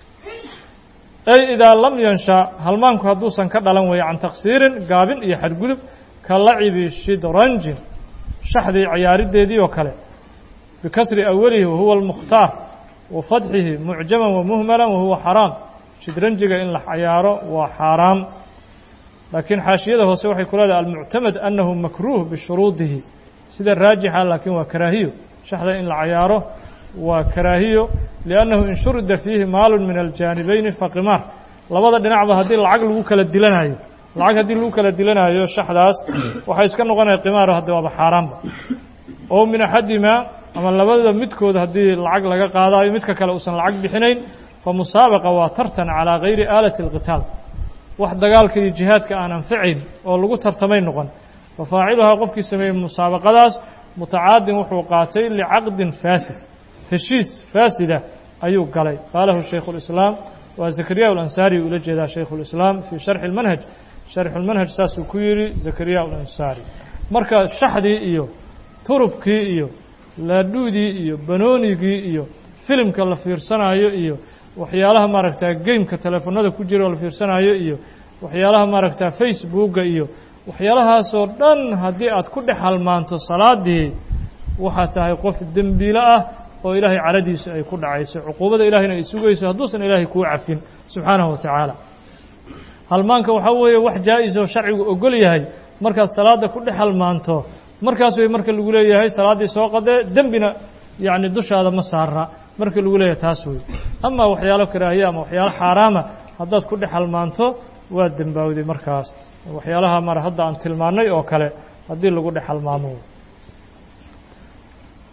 ay idaa lam yansha halmaanku hadduusan ka dhalan weeye can taksiirin gaabin iyo xadgudub ka lacibi shidranjin shaxdii ciyaariddeedii oo kale bikasri awalihi wahuwa almukhtaar wa fadxihi mucjaman wa muhmalan wahuwa xaraam shidranjiga in la cayaaro waa xaaraam laakiin xaashiyada hoose waxay ku leedahay almuctamad annahu makruuh bishuruudihi sida raajixa laakiin waa karaahiyo shaxda in la cayaaro waa karaahiyo liannahu in shurida fiihi maalun min aljaanibayni faqimaar labada dhinacba haddii lacag lagu kala dilanayo lacag haddii lagu kala dilanayo shaxdaas waxay iska noqonaya qimaaro hadda waaba xaaraanba oo min axadimaa ama labada midkood haddii lacag laga qaadayo midka kale uusan lacag bixinayn fa musaabaqa waa tartan calaa gayri aalati alqitaal wax dagaalka iyo jihaadka aan anfacayn oo lagu tartamay noqon fa faaciluhaa qofkii sameeyey musaabaqadaas mutacaadin wuxuu qaatay licaqdin faasid heshiis faasida ayuu galay qaalahu shaykhu اlislaam waa zakariya alansaari ula jeedaa shaykhu اlislaam fii sharxi اlmanhaj sharxu lmanhaj saasuu ku yidhi zakariya alansaari marka shaxdii iyo turubkii iyo laadhuudii iyo banoonigii iyo filimka la fiirsanayo iyo waxyaalaha maaragtaa gameka teleefonada ku jira oo la fiirsanayo iyo waxyaalaha maaragtaa facebooka iyo waxyaalahaasoo dhan haddii aad ku dhex halmaanto salaadii waxaad tahay qof dembiilo ah oo ilaahay caradiisa ay ku dhacayso cuquubada ilahayna ay sugayso hadduusan ilaahay kuu cafin subxaanahu wa tacaala halmaanka waxaa weeye wax jaa-is oo sharcigu ogol yahay markaad salaadda ku dhex halmaanto markaas way marka lagu leeyahay salaaddii soo qadee dembina yacni dushaada ma saara marka lagu leeyahay taas wey amaa waxyaalo karaahiya ama waxyaalo xaaraama haddaad ku dhex halmaanto waa dembaawday markaas waxyaalaha mar hadda aan tilmaannay oo kale haddii lagu dhex halmaamo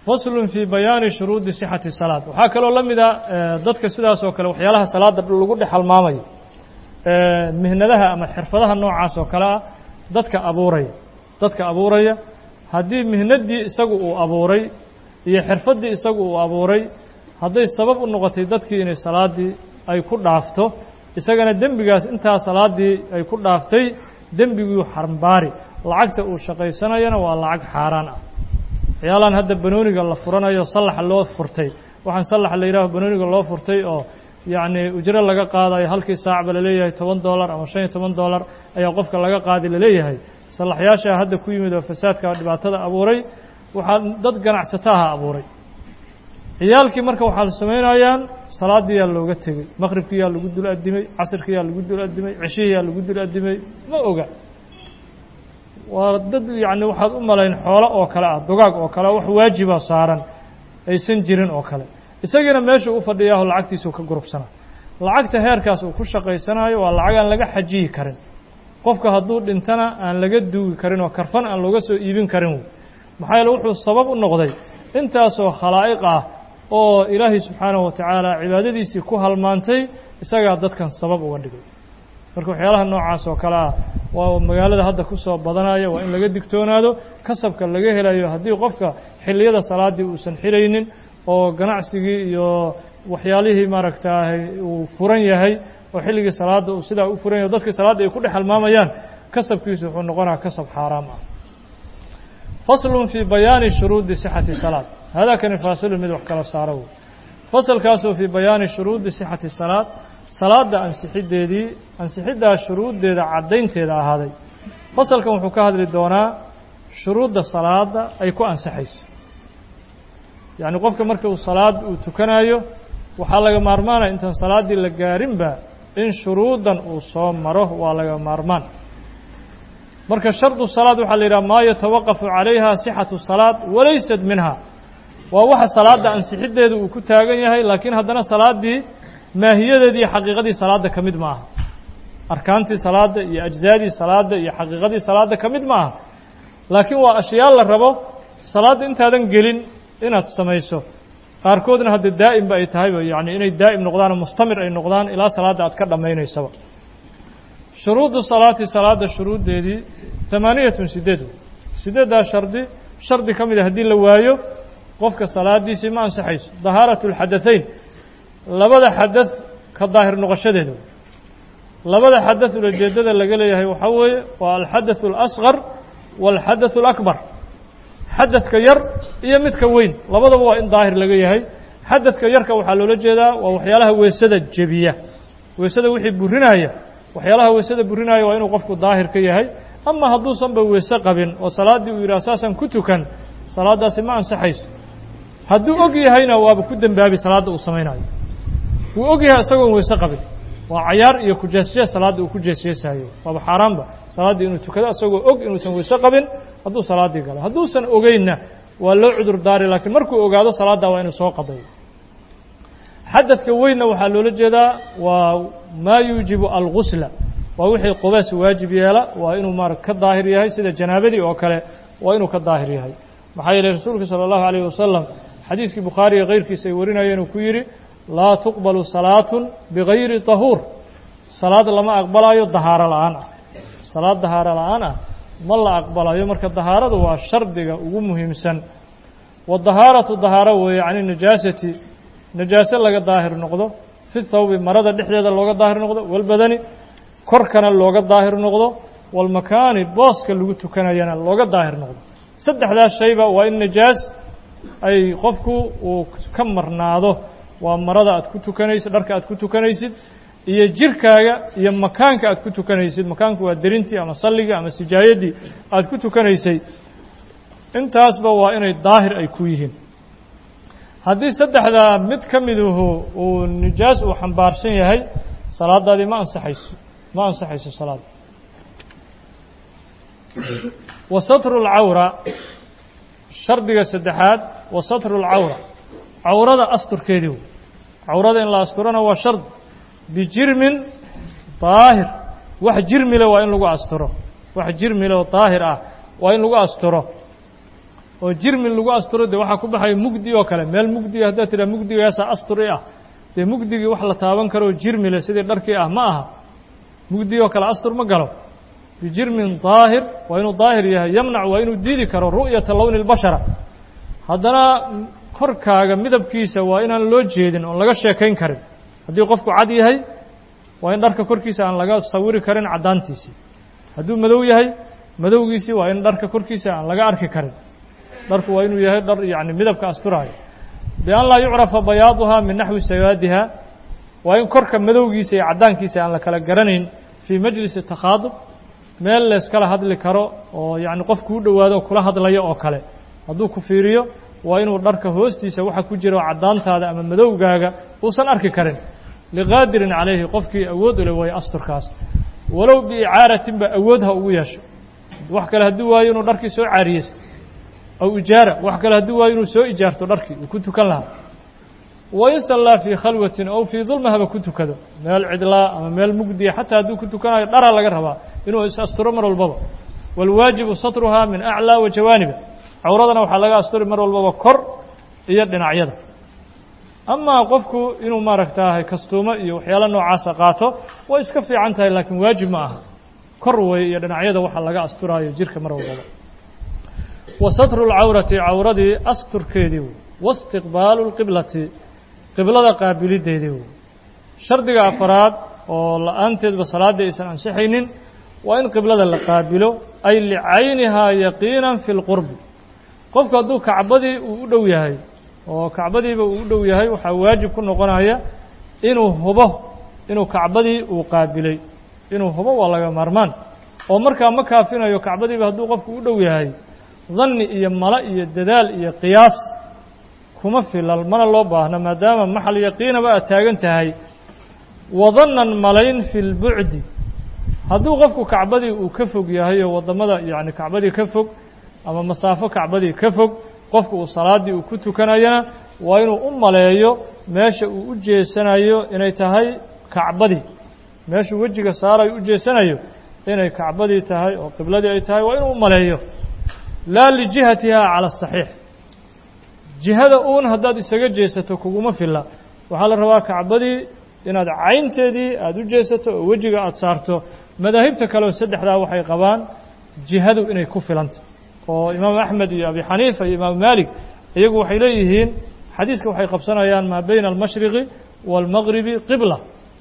faslun fii bayaani shuruudi sixati salaad waxaa kaloo la mida dadka sidaas oo kale waxyaalaha salaadda lagu dhex halmaamayo mihnadaha ama xirfadaha noocaas oo kale ah dadka abuuraya dadka abuuraya haddii mihnaddii isagu uu abuuray iyo xirfaddii isagu uu abuuray hadday sabab u noqotay dadkii inay salaaddii ay ku dhaafto isagana dembigaas intaa salaaddii ay ku dhaaftay dembiguu xarmbaari lacagta uu shaqaysanayana waa lacag xaaraan ah waxyaalaan hadda banooniga la furanayo sallaxa loo furtay waxaan sallaxa la yidhaaho banooniga loo furtay oo yacni ujro laga qaadayo halkii saacba laleeyahay toban dollar ama shan iyo toban dollar ayaa qofka laga qaadi laleeyahay sallaxyaashaa hadda ku yimid oo fasaadka dhibaatada abuuray waxaa dad ganacsataha abuuray ciyaalkii marka waxaa samaynayaan salaadiyaa looga tegey maqribkiyaa lagu dul addimay casirkiyaa lagu dul addimay ceshihiyaa lagu dul addimay ma oga waa dad yacni waxaad u malayn xoolo oo kale ah dugaag oo kale wax waajiba saaran aysan jirin oo kale isagiina meeshuu u fadhiyaaho lacagtiisuu ka gurubsana lacagta heerkaas uu ku shaqaysanayo waa lacag aan laga xajiyi karin qofka hadduu dhintana aan laga duugi karin oo karfan aan looga soo iibin karin wey maxaa yeele wuxuu sabab u noqday intaasoo khalaa'iq ah oo ilaahay subxaanahu wa tacaala cibaadadiisii ku halmaantay isagaa dadkan sabab uga dhigay marka waxyaalaha noocaas oo kale ah waa magaalada hadda ku soo badanaya waa in laga digtoonaado kasabka laga helayo haddii qofka xilliyada salaaddii uusan xiraynin oo ganacsigii iyo waxyaalihii maaragtaahay uu furan yahay oo xilligii salaadda uu sidaa u furan yahay dadkii salaadda ay ku dhex halmaamayaan kasabkiisu wuxuu noqonaya kasab xaaraam ah faslun fii bayaani shuruudi sixati salaad haadaakani faasilun mid wax kala saaro wey fasalkaasoo fii bayaani shuruudi sixati salaad salaadda ansixiddeedii ansixiddaa shuruuddeeda caddaynteeda ahaaday fasalkan wuxuu ka hadli doonaa shuruudda salaadda ay ku ansaxayso yacni qofka marka uu salaad uu tukanayo waxaa laga maarmaanaya intaan salaaddii la gaarinba in shuruuddan uu soo maro waa laga maarmaan marka shardu salaad waxaa la yidhaha maa yatawaqafu calayha sixatu salaad walaysat minha waa waxa salaadda ansixiddeeda uu ku taagan yahay laakiin haddana salaaddii maahiyadeedii iyo xaqiiqadii salaadda ka mid ma aha arkaantii salaadda iyo ajzaadii salaadda iyo xaqiiqadii salaadda ka mid ma aha laakiin waa ashyaa la rabo salaadda intaadan gelin inaad samayso qaarkoodna hadda daa'imba ay tahayba yacni inay daa'im noqdaan oo mustamir ay noqdaan ilaa salaadda aad ka dhammaynaysaba shuruudu salaati salaadda shuruuddeedii hamaaniyatun sideed sideeddaa shardi shardi ka mid a haddii la waayo qofka salaaddiisii ma ansaxayso dahaaratu alxadaثayn labada xadad ka daahir noqoshadeeda labada xadad ulajeedada laga leeyahay waxaa weeye waa alxadaث اlasqar wاlxadaث اlakbar xadadka yar iyo midka weyn labadaba waa in daahir laga yahay xadadka yarka waxaa loola jeedaa waa waxyaalaha weesada jebiya weesada wixii burinaya waxyaalaha weesada burinaya waa inuu qofku daahir ka yahay ama hadduusanba weese qabin oo salaaddii uu yidhaha saasaan ku tukan salaaddaasi ma ansaxayso hadduu og yahayna waaba ku dembaabi salaadda uu samaynayo wuu og yahay isagoon weese qabin waa cayaar iyo kujeesjees salaadda uu ku jeesjeesayo waaba xaaraanba salaaddii inuu tukado isagoo og inuusan weese qabin hadduu salaaddii galo hadduusan ogeynna waa loo cudur daari laakiin markuu ogaado salaaddaa waa inuu soo qadayo xadadka weynna waxaa loola jeedaa waa maa yuujibu algusla waa wixii qubaas waajib yeela waa inuu maara ka daahir yahay sida janaabadii oo kale waa inuu ka daahir yahay maxaa yeelay rasuulka salى اllahu عalيyه wasalam xadiiskii bukhaariga keyrkiisa ay warinayeen uu ku yidhi laa tuqbalu salaatu bigayri طahuur salaad lama aqbalayo dahaaro la'aan ah salaad dahaaro la'aan ah ma la aqbalayo marka dahaaradu waa shardiga ugu muhiimsan wadahaaratu dahaaro weeye can najaasati najaase laga daahir noqdo fi thawbi marada dhexdeeda looga daahir noqdo walbadani korkana looga daahir noqdo walmakaani booska lagu tukanayana looga daahir noqdo saddexdaas shayba waa in najaas ay qofku uu ka marnaado waa marada aad ku tukanaysid dharka aad ku tukanaysid iyo jirkaaga iyo makaanka aad ku tukanaysid makaanku waa derintii ama salligii ama sijaayadii aad ku tukanaysay intaasba waa inay daahir ay ku yihiin haddii saddexdaa mid ka miduhu uu nijaas uu xambaarsan yahay salaadaadii ma ansaxayso ma ansaxayso salaada wa satru اlcawra shardiga saddexaad wa satru اlcawra cawrada asturkeedii wey cawrada in la asturana waa shard bijirmin daahir wax jirmile waa in lagu asturo wax jirmile oo daahir ah waa in lagu asturo oo jirmin lagu asturo dee waxaa ku baxaya mugdi oo kale meel mugdiga haddaad tidhaha mugdigaasaa astur i ah dee mugdigii wax la taaban karoo jirmile sidii dharkii ah ma aha mugdi oo kale astur ma galo bijirmin daahir waa inuu daahir yahay yamnac waa inuu diidi karo ru'yata lowni اlbashara haddana korkaaga midabkiisa waa inaan loo jeedin oon laga sheekayn karin haddii qofku cad yahay waa in dharka korkiisa aan laga sawiri karin caddaantiisii hadduu madow yahay madowgiisii waa in dharka korkiisa aan laga arki karin dharku waa inuu yahay dhar yani midabka asturaayo bian laa yucrafa bayaaduhaa min naxwi sawaadiha waa in korka madowgiisa iyo caddaankiisa aan la kala garanayn fii majlisi takhaadub meel layskala hadli karo oo yacni qof kuu dhowaado kula hadlayo oo kale hadduu ku fiiriyo waa inuu dharka hoostiisa waxa ku jiro caddaantaada ama madowgaaga uusan arki karin liqaadirin calayhi qofkii awood u le waayo asturkaas walow biicaaratin ba awood ha ugu yeesho wax kale haddii waayo inuu dharkii soo caariyeysto aw ijaara wax kale haddii waayo inuu soo ijaarto dharkii uu ku tukan lahaa wain sallaa fii khalwatin ow fii dulma haba ku tukado meel cidlaa ama meel mugdiya xataa hadduu ku tukanayo dharaa laga rabaa inuu is asturo mar walbaba waalwaajibu satruhaa min aclaa wa jawaaniba cawradana waxaa laga asturi mar walbaba kor iyo dhinacyada amaa qofku inuu maaragtaahay kastuumo iyo waxyaalo noocaasa qaato way iska fiican tahay laakiin waajib ma aha kor wey iyo dhinacyada waxa laga asturaayo jirka mar walbaba wa satru lcawrati cawradii asturkeedii wey waistiqbaalu lqiblati qiblada qaabilideedii wey shardiga afaraad oo la-aanteedba salaaddii aysan ansixaynin waa in qiblada la qaabilo ay licaynihaa yaqiinan fi lqurbi qofku hadduu kacbadii uu u dhow yahay oo kacbadiiba uu u dhow yahay waxaa waajib ku noqonaya inuu hubo inuu kacbadii uu qaabilay inuu hubo waa laga maarmaan oo markaa ma kaafinayo kacbadiiba hadduu qofku u dhow yahay danni iyo mala iyo dadaal iyo qiyaas kuma filal mana loo baahno maadaama maxal yaqiinaba aad taagan tahay wadannan malayn fi lbucdi hadduu qofku kacbadii uu ka fog yahay oo waddamada yacni kacbadii ka fog ama masaafo kacbadii ka fog qofku uu salaaddii uu ku tukanayana waa inuu u maleeyo meesha uu u jeesanayo inay tahay kacbadii meeshuu wejiga saarayo u jeesanayo inay kacbadii tahay oo qibladii ay tahay waa inuu u maleeyo laa lijihatiha cala asaxiix jihada uun haddaad isaga jeesato kuguma filla waxaa la rabaa kacbadii inaad caynteedii aada u jeesato oo wejiga aada saarto madaahibta kaleoo saddexdaa waxay qabaan jihadu inay ku filanta oo imaamu axmed iyo abi xaniifa iyo imaamu maalik iyagu waxay leeyihiin xadiiska waxay qabsanayaan maa bayna almashriqi waalmaqribi qibla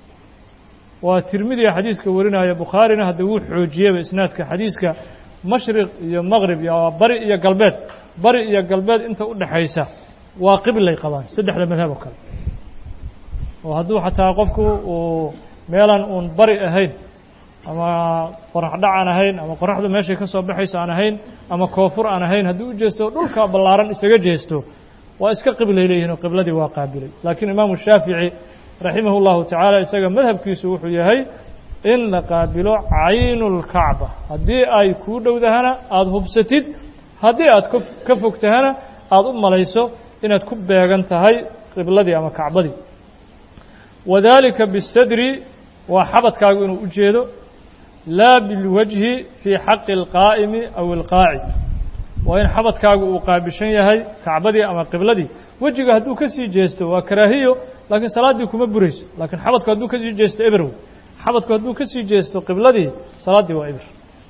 waa tirmidiga xadiiska warinaya bukhaarina hadda wuu xoojiyeba isnaadka xadiiska mashriq iyo maqrib iyo bari iyo galbeed bari iyo galbeed inta u dhexaysa waa qiblay qabaan saddexda madhab oo kale oo hadduu xataa qofku uu meelan uun bari ahayn ama qorax dhac aan ahayn ama qoraxdu meeshay ka soo baxayso aan ahayn ama koofur aan ahayn hadduu u jeesto dhulka ballaaran isaga jeesto waa iska qiblay leeyihin oo qibladii waa qaabilay laakiin imaamu shaafici raximah اllahu tacaala isaga madhabkiisu wuxuu yahay in la qaabilo caynu اlkacba haddii ay kuu dhowdahana aada hubsatid haddii aad ka fogtahana aada u malayso inaad ku beegan tahay qibladii ama kacbadii wadalika bisadri waa xabadkaagu inuu u jeedo laa bilwajhi fii xaqi اlqaa'imi aw اlqaacid waa in xabadkaagu uu qaabishan yahay kacbadii ama qibladii wejiga hadduu ka sii jeesto waa karaahiyo laakiin salaaddii kuma burayso laakiin xabadku hadduu ka sii jeesto eberw xabadku hadduu ka sii jeesto qibladii salaaddii waa eber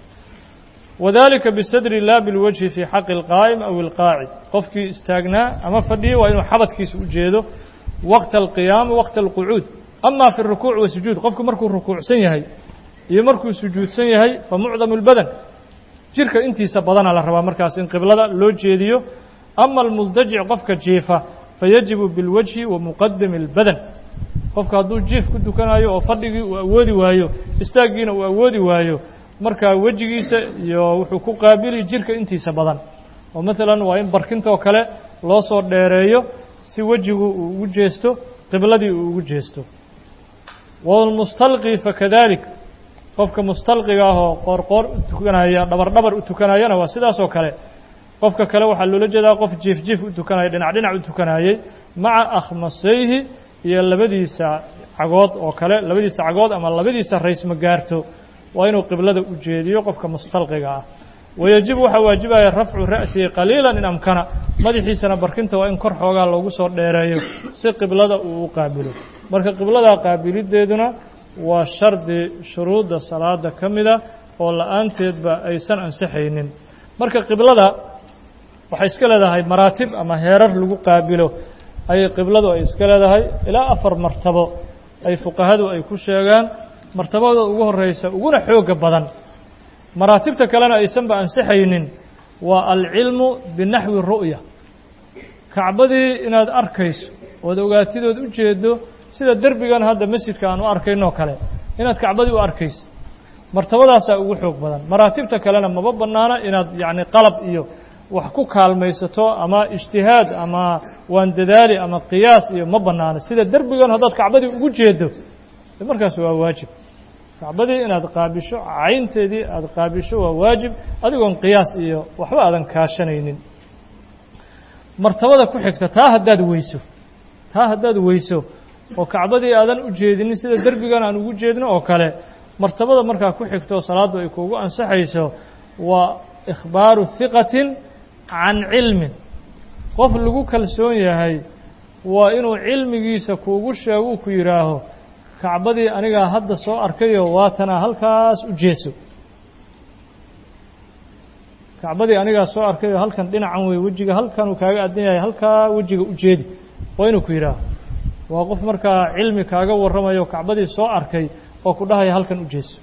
wadalika bisadri laa bilwajhi fii xaqi اlqaa'im aw اlqaacid qofkii istaagnaa ama fadhiyay waa inuu xabadkiisa u jeedo waqta alqiyaami waqta alqucuud ama fi اrukuuc wasujuud qofku markuu rukuucsan yahay iyo markuu sujuudsan yahay fa mucdamu اlbadan jirka intiisa badana la rabaa markaas in qiblada loo jeediyo ama almuldajic qofka jiifa fayajibu bilwajhi wa muqadami اlbadan qofka hadduu jiif ku tukanayo oo fadhigii uu awoodi waayo istaaggiina uu awoodi waayo markaa wejigiisa iyo wuxuu ku qaabili jirka intiisa badan oo maalan waa in barkintoo kale loo soo dheereeyo si wejigu uu ugu jeesto qibladii uu ugu jeesto wاlmustalqi fakadalik qofka mustalqiga ah oo qoorqoor u tukanaya dhabar dhabar u tukanayana waa sidaas oo kale qofka kale waxaa loola jeedaa qof jiif jiif u tukanaya dhinac dhinac u tukanayey maca akhmasayhi iyo labadiisa cagood oo kale labadiisa cagood ama labadiisa rays ma gaarto waa inuu qiblada u jeediyo qofka mustalqiga ah wayajibu waxaa waajibaya rafcu ra'sihi qaliila in amkana madaxiisana barkinta waa in kor xoogaa loogu soo dheereeyo si qiblada uu u qaabilo marka qibladaa qaabilideeduna waa shardi shuruudda salaada ka mida oo la-aanteedba aysan ansixaynin marka qiblada waxay iska leedahay maraatib ama heerar lagu qaabilo ayay qibladu ay iska leedahay ilaa afar martabo ay fuqahadu ay ku sheegaan martabada ugu horeysa uguna xooga badan maraatibta kalena aysanba ansixaynin waa alcilmu binaxwi ru'ya kacbadii inaad arkayso ood ogaatidood u jeedo sida derbigan hadda masjidka aan u arkaynoo kale inaad kacbadii u arkayso martabadaasaa ugu xoog badan maraatibta kalena maba bannaana inaad yacni qalab iyo wax ku kaalmaysato ama ijtihaad ama waan dadaali ama qiyaas iyo ma bannaano sida derbigan haddaad kacbadii ugu jeedo markaas waa waajib kacbadii inaad qaabisho caynteedii aada qaabisho waa waajib adigoon qiyaas iyo waxba aadan kaashanaynin martabada ku xigta taa haddaad weyso taa haddaad weyso oo kacbadii aadan u jeedinin sida derbigan aan ugu jeedno oo kale martabada markaa ku xigto salaaddu ay kuugu ansaxayso waa ikhbaaru hiqatin can cilmin qof lagu kalsoon yahay waa inuu cilmigiisa kuugu sheego ku yidhaaho kacbadii anigaa hadda soo arkayo waatanaa halkaas u jeeso kacbadii anigaa soo arkayo halkan dhinacan wey wejiga halkanuu kaaga addan yahay halkaa wejiga u jeedi waa inuu ku yidhaaho waa qof markaa cilmi kaaga warramayo kacbadii soo arkay oo ku dhahaya halkan u jeeso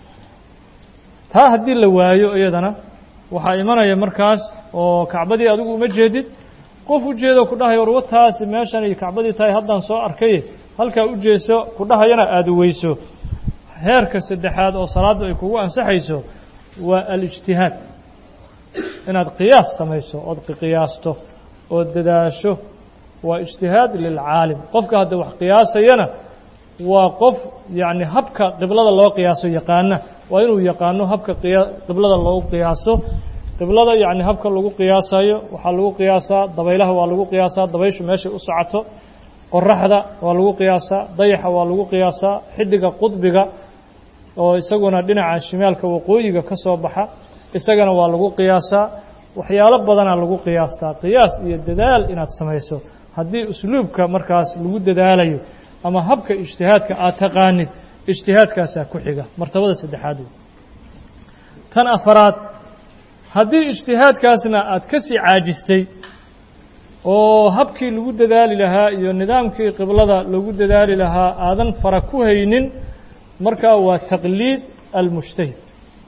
taa haddii la waayo iyadana waxaa imanaya markaas oo kacbadii adigu uma jeedid qof u jeedo ku dhahayo war wataasi meeshan iyo kacbadii tahay haddaan soo arkaye halkaa u jeeso ku dhahayana aada weyso heerka saddexaad oo salaaddu ay kugu ansaxayso waa alijtihaad inaad qiyaas samayso ood qiyaasto ood dadaasho waa ijtihaad lilcaalim qofka hadda wax qiyaasayana waa qof yacni habka qiblada loo qiyaaso yaqaana waa inuu yaqaano habka qiya qiblada loogu qiyaaso qiblada yacni habka lagu qiyaasayo waxaa lagu qiyaasaa dabaylaha waa lagu qiyaasaa dabayshu meeshay u socoto qoraxda waa lagu qiyaasaa dayaxa waa lagu qiyaasaa xiddiga qudbiga oo isaguna dhinaca shimaalka waqooyiga ka soo baxa isagana waa lagu qiyaasaa waxyaalo badanaa lagu qiyaastaa qiyaas iyo dadaal inaad samayso haddii usluubka markaas lagu dadaalayo ama habka ijtihaadka aad taqaanid ijtihaadkaasaa ku xiga martabada saddexaad wey tan afaraad haddii ijtihaadkaasna aad ka sii caajistay oo habkii lagu dadaali lahaa iyo nidaamkii qiblada lagu dadaali lahaa aadan fara ku haynin markaa waa taqliid almujtahid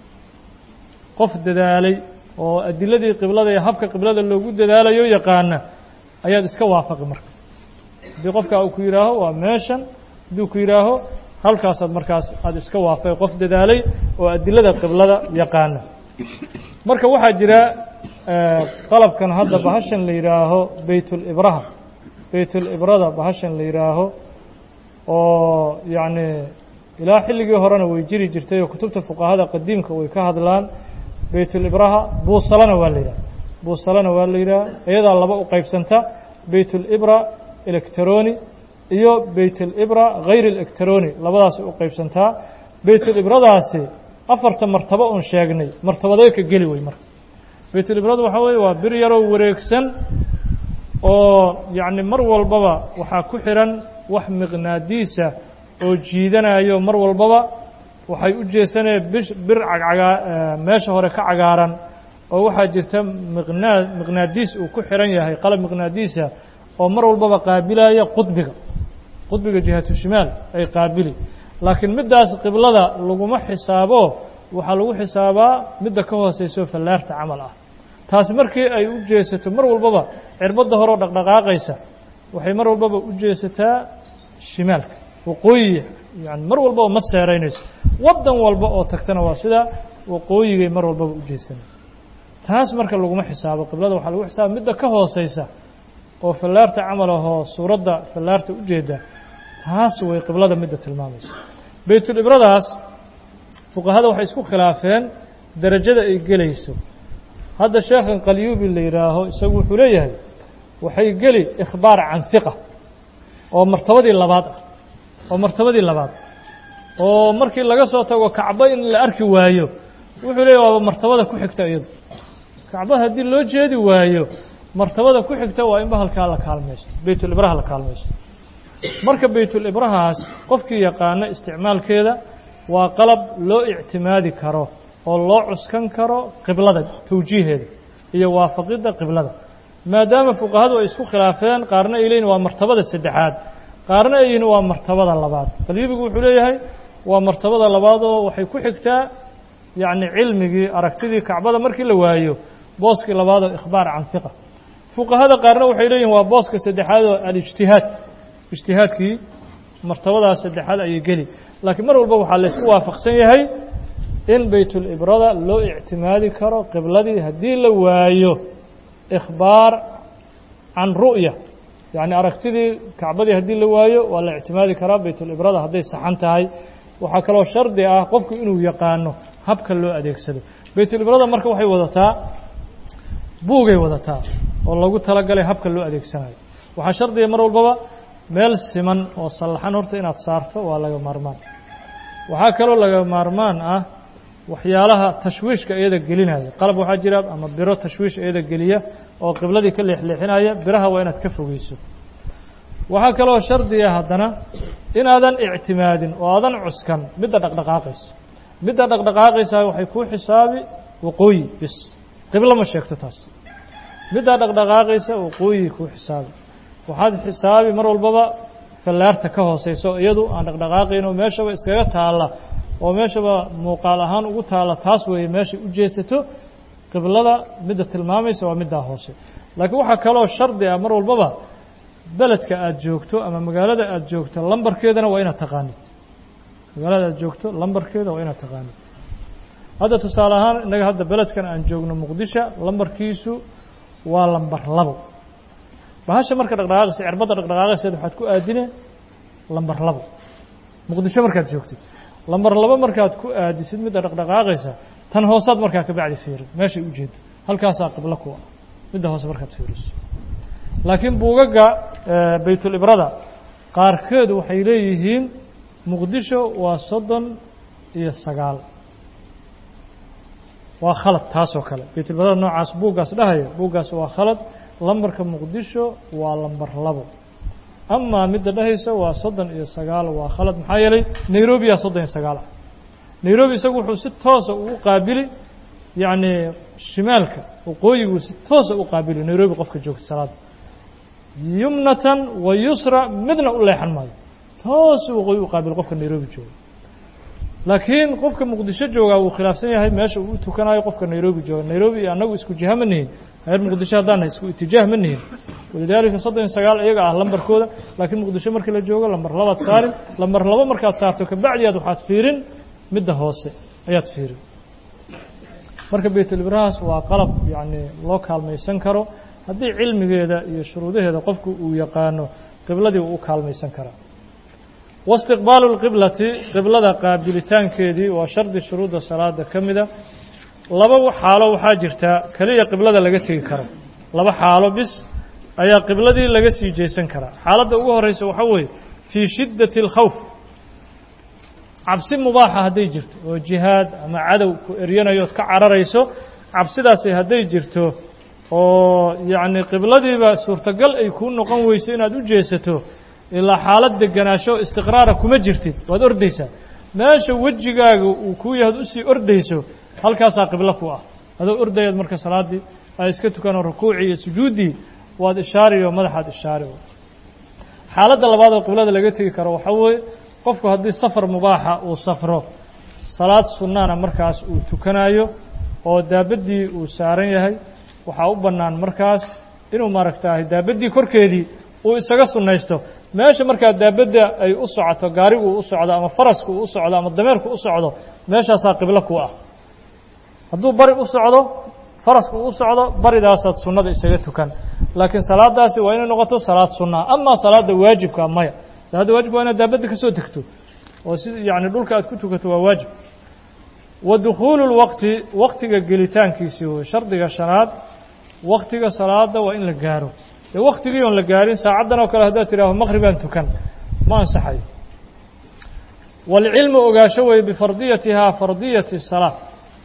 qof dadaalay oo adiladii qiblada iyo habka qiblada loogu dadaalayo yaqaana ayaad iska waafaqi marka haddii qofka uu ku yidhaaho waa meeshan hadduu ku yidhaaho halkaasaad markaas aada iska waafaqi qof dadaalay oo adilada qiblada yaqaana marka waxaa jira qalabkan hadda bahashan la yidhaaho beytulibraha beytulibrada bahashan la yidhaaho oo yacni ilaa xilligii horena way jiri jirtay oo kutubta fuqahada qadiimka way ka hadlaan beytulibraha buusalana waa la yidhaha buusalana waa la yidhaha iyadaa laba u qaybsanta beytulibra electroni iyo beytulibra hayr electroni labadaas u qaybsantaa beytulibradaasi afarta martabo oon sheegnay martabadee ka geli wey marka beytulibradu waxaa weeye waa bir yaroo wareegsan oo yacni mar walbaba waxaa ku xihan wax miqnaadiisa oo jiidanayo mar walbaba waxay u jeesanaya bish bir cagcagaa meesha hore ka cagaaran oo waxaa jirta miqnaa miqnaadiis uu ku xihan yahay qalab miqnaadiisa oo mar walbaba qaabilaya qudbiga qudbiga jihatu shimaal ay qaabili laakiin middaas qiblada laguma xisaabo waxaa lagu xisaabaa midda ka hooseyso fallaarta camal ah taasi markii ay u jeesato mar walbaba cirbadda horeo dhaqdhaqaaqaysa waxay mar walbaba u jeesataa shimaalka waqooyiga yani mar walbaba ma seeraynayso waddan walba oo tagtana waa sidaa waqooyigay mar walbaba u jeesanay taas marka laguma xisaabo qiblada waxaa lagu xisaaba midda ka hooseysa oo fallaarta camal ahoo suuradda fallaarta u jeeda taas way qiblada midda tilmaamaysa beytulibradaas fuqahada waxay isku khilaafeen derajada ay gelayso hadda sheekhan qalyuubi la yidhaaho isagu wuxuu leeyahay waxay geli ikhbaar can hiqa oo martabadii labaad ah oo martabadii labaad oo markii laga soo tago kacbo in la arki waayo wuxuu leeyahy waaba martabada ku xigta iyadu kacbada haddii loo jeedi waayo martabada ku xigta waa in bahalkaa la kaalmaysto baytulibraha la kaalmaysto marka baytulibrahaas qofkii yaqaano isticmaalkeeda waa qalab loo ictimaadi karo oo loo cuskan karo qiblada tawjiiheeda iyo waafaqidda qiblada maadaama fuqahadu ay isku khilaafeen qaarna ay leeyihin waa martabada saddexaad qaarna ay yihiin waa martabada labaad qalbibigu wuxuu leeyahay waa martabada labaad oo waxay ku xigtaa yacni cilmigii aragtidii kacbada markii la waayo booskii labaad oo ikhbaar can hiqa fuqahada qaarna waxay leeyihin waa booska saddexaad oo alijtihaad ijtihaadkii martabadaas saddexaad ayay geli laakiin mar walba waxaa laysku waafaqsan yahay in baytulibrada loo ictimaadi karo qibladii haddii la waayo ikhbaar can ru'ya yacni aragtidii kacbadii haddii la waayo waa la ictimaadi karaa baytulibrada hadday saxan tahay waxaa kaloo shardi ah qofku inuu yaqaano habka loo adeegsado baytulibrada marka waxay wadataa buugay wadataa oo lagu talagalay habka loo adeegsanayo waxaa shardiga mar walbaba meel siman oo sallaxan horta inaad saarto waa laga maarmaan waxaa kaloo laga maarmaan ah waxyaalaha tashwiishka iyada gelinaya qalab waxaa jira ama biro tashwiish iyada geliya oo qibladii ka leexleexinaya biraha waa inaad ka fogeyso waxaa kaloo shardiga haddana inaadan ictimaadin oo aadan cuskan midda dhaqdhaqaaqayso midda dhaqdhaqaaqaysa waxay kuu xisaabi waqooyi bis qiblo ma sheegto taas middaa dhaqdhaqaaqaysa waqooyi kuu xisaabi waxaad xisaabi mar walbaba fallaarta ka hooseyso iyadu aan dhaqdhaqaaqayn oo meeshaba iskaga taalla oo meeshaba muuqaal ahaan ugu taalla taas weeye meeshay u jeesato qiblada midda tilmaamaysa waa middaa hoose laakiin waxaa kaloo shardi ah mar walbaba beledka aada joogto ama magaalada aada joogto lambarkeedana waa inaad taqaanid magaalada aada joogto lambarkeeda waa inaad taqaanid hadda tusaale ahaan innaga hadda beledkan aan joogno muqdisho lambarkiisu waa lambar labo bahasha marka dhaqdhaqaaqaysa cirbadda dhaqdhaqaaqayseed waxaad ku aadine lambar labo muqdisho markaad joogtid lambar labo markaad ku aadisid midda dhaqdhaqaaqaysa tan hoosaad markaa ka bacdi fiirin meeshay u jeedo halkaasaa qiblo ku ah midda hoose markaad fiiriso laakiin buugaga baytulibrada qaarkeedu waxay leeyihiin muqdisho waa soddon iyo sagaal waa khalad taasoo kale baytulibrada noocaas buuggaas dhahaya buuggaas waa khalad lambarka muqdisho waa lambar labo amaa midda dhahaysa waa soddon iyo sagaal waa khalad maxaa yeelay nairobiyaa soddon iyo sagaal ah nairobi isagu wuxuu si toosa ugu qaabili yacni shimaalka waqooyiguu si toosa u qaabili nairobi qofka joogta salaada yumnatan wa yusra midna u leexan maayo toosu waqooyi u qaabil qofka nairobi jooga laakiin qofka muqdisho joogaa wuu khilaafsan yahay meesha uu u tukanayo qofka nairobi jooga nairobi iyo annagu isku jiha ma nihin reer muqdisho haddaan isku itijaah ma nihin walidaalika soddon iyo sagaal iyaga ah lambarkooda laakiin muqdisho markii la joogo lambar labaad saarin lambar labo markaad saarto kabacdi aad waxaad fiirin midda hoose ayaad fiirin marka baytulibrahaas waa qalab yacni loo kaalmaysan karo haddii cilmigeeda iyo shuruudaheeda qofku uu yaqaano qibladii uu u kaalmaysan karaa waistiqbaalu lqiblati qiblada qaabilitaankeedii waa shardi shuruudda salaada ka mida laba xaalo waxaa jirtaa keliya qiblada laga tegi karo laba xaalo bis ayaa qibladii laga sii jeesan karaa xaaladda ugu horeysa waxaa weeye fii shiddati اlkhawf cabsi mubaaxa hadday jirto oo jihaad ama cadow ku eryanayo ood ka cararayso cabsidaasi hadday jirto oo yacni qibladiiba suurtagal ay kuu noqon weyso inaad u jeesato ilaa xaalad deganaasho istiqraara kuma jirtid waad ordaysaa meesha wejigaaga uu kuu yahay ad usii ordayso halkaasaa qiblo ku ah adoo ordayaad marka salaaddii ay iska tukanoo rukuucii iyo sujuuddii waad ishaari oo madaxaad ishaari xaaladda labaad oo qiblada laga tegi karo waxaa weeye qofku haddii safar mubaaxa uu safro salaad sunnaana markaas uu tukanayo oo daabaddii uu saaran yahay waxaa u bannaan markaas inuu maaragtaahay daabaddii korkeedii uu isaga sunnaysto meesha markaa daabadda ay u socoto gaarigu u socdo ama farasku u socdo ama dameerku u socdo meeshaasaa qiblo ku ah hadduu bari u socdo farasku u socdo baridaasaad sunnada isaga tukan laakiin salaadaasi waa inay noqoto salaad sunnaa amaa salaadda waajibka maya salaadda waajibka waa inaad daabadda ka soo tegto oo si yacni dhulka aad ku tukato waa waajib wa dukhuulu lwaqti waktiga gelitaankiisii wey shardiga shanaad waktiga salaada waa in la gaaro dee waktigii oon la gaarin saacaddan oo kale haddaad tidhaaho maqribaan tukan ma ansaxayo waalcilmu ogaasho weye bifardiyatihaa fardiyati salaa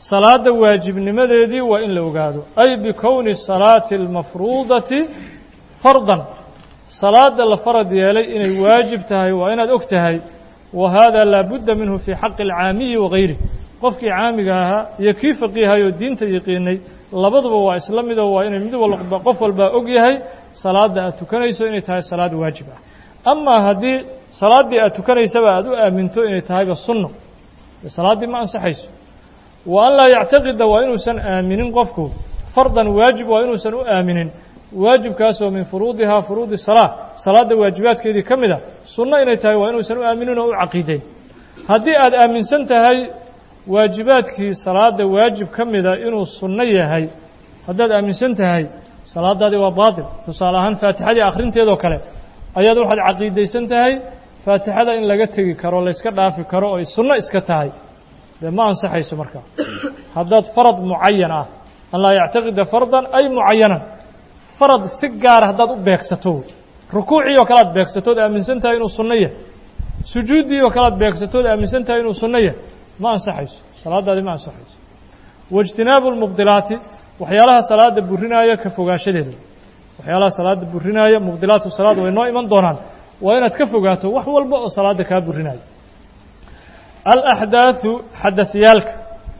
salaadda waajibnimadeedii waa in la ogaado ay bikowni salaati almafruudati fardan salaada la farad yeelay inay waajib tahay waa inaad og tahay wa hada laa budda minhu fii xaqi alcaamiyi wagayrih qofkii caamiga ahaa iyo kii faqiihayoo diinta yaqiinay labaduba waa isla midoo waa inay mid walba qof walbaa og yahay salaadda aad tukanayso inay tahay salaad waajib ah amaa haddii salaaddii aad tukanaysaba aad u aaminto inay tahayba sunno salaaddii ma ansaxayso wa an laa yactaqida waa inuusan aaminin qofku fardan waajib waa inuusan u aaminin waajibkaasoo min furuudihaa furuudi salaa salaadda waajibaadkeedii ka mid a sunno inay tahay waa inuusan u aaminin oo u caqiideyn haddii aad aaminsan tahay waajibaadkii salaadda waajib ka mida inuu sunno yahay haddaad aaminsan tahay salaadaadii waa baatil tusaale ahaan faatixadii akhrinteedoo kale ayaad waxaad caqiidaysan tahay faatixada in laga tegi karo layska dhaafi karo oo ay sunno iska tahay dee ma ansaxayso markaa haddaad farad mucayan ah an laa yactaqida fardan ay mucayanan farad si gaara haddaad u beegsato rukuucii oo kale aad beegsatood aaminsan tahay inuu sunno yahay sujuuddii oo kale aad beegsatood aaminsan tahay inuu sunno yahay ma ansaxayso salaadaadi ma ansaxayso waijtinaabu lmubdilaati waxyaalaha salaada burinaaya ka fogaanshadeeda waxyaalaha salaada burinaaya mubdilaatu salaad way noo iman doonaan waa inaad ka fogaato wax walba oo salaada kaa burinaayo alaxdaaثu xadaثyaalka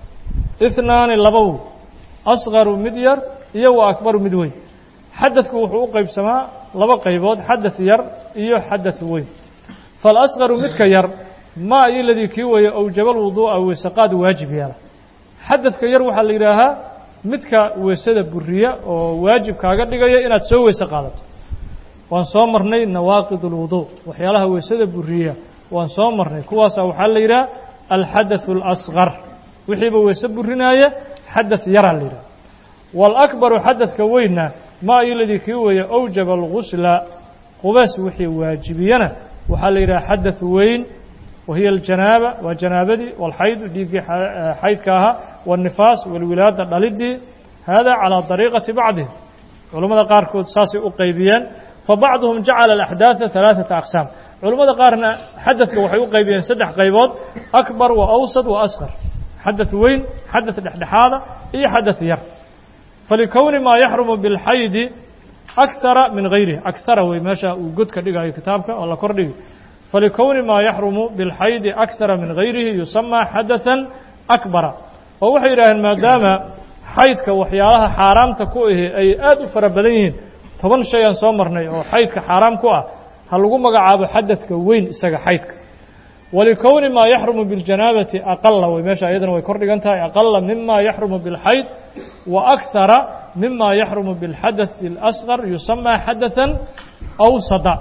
ihnaani labow asqaru mid yar iyo wa akbaru mid weyn xadadku wuxuu u qaybsamaa laba qaybood xadaث yar iyo xadaث weyn faalasqaru midka yar ma iyo ladii kii weeye awjaba lwuduu'a weesaqaad waajib yeela xadadka yar waxaa la yidhaahaa midka weesada buriya oo waajib kaaga dhigaya inaad soo weese qaadato waan soo marnay nawaaqid اlwuduu waxyaalaha weesada buriya waan soo marnay kuwaasa waxaa la yidhaha alxadaث اlasqar wixiiba weese burinaaya xadaث yaraa la yidhaha wاlakbaru xadaثka weynna ma iyo ladii kii weeye awjaba algusla qubaas wixii waajibiyana waxaa la yidhaha xadaث weyn wahiya aljanaaba waa janaabadii walxaydu dhiiggii xaydka ahaa waالnifaas walwilaada dhalidii hada calىa dariiqati bacdihim culammada qaarkood saasay u qaybiyeen fabacduhum jacala alaxdaada ثalaaثata aqsaam culammada qaarna xadadka waxay u qaybiyeen saddex qaybood akbar wa awsad wa asqar xadaث weyn xadaث dhexdhexaada iyo xadaث yar falikowni maa yaxrumu biاlxaydi akara min gayrihi akara wey meesha uu godka dhigayo kitaabka oo la kor dhigi falikowni maa yaxrumu biاlxaydi akara min gayrihi yusamaa xadaثa akbara oo waxay yidhaaheen maadaama xaydka waxyaalaha xaaraamta ku ahi ay aad u fara badan yihiin toban shay aan soo marnay oo xaydka xaaraam ku ah ha lagu magacaabo xadadka weyn isaga xaydka walikowni maa yaxrumu biاljanaabati aqala wey meesha iyadana way kor dhigan tahay aqala mima yaxrumu biاlxayd wa akara mima yaxrumu biاlxadaثi اlasqar yusamaa xadaثa awsada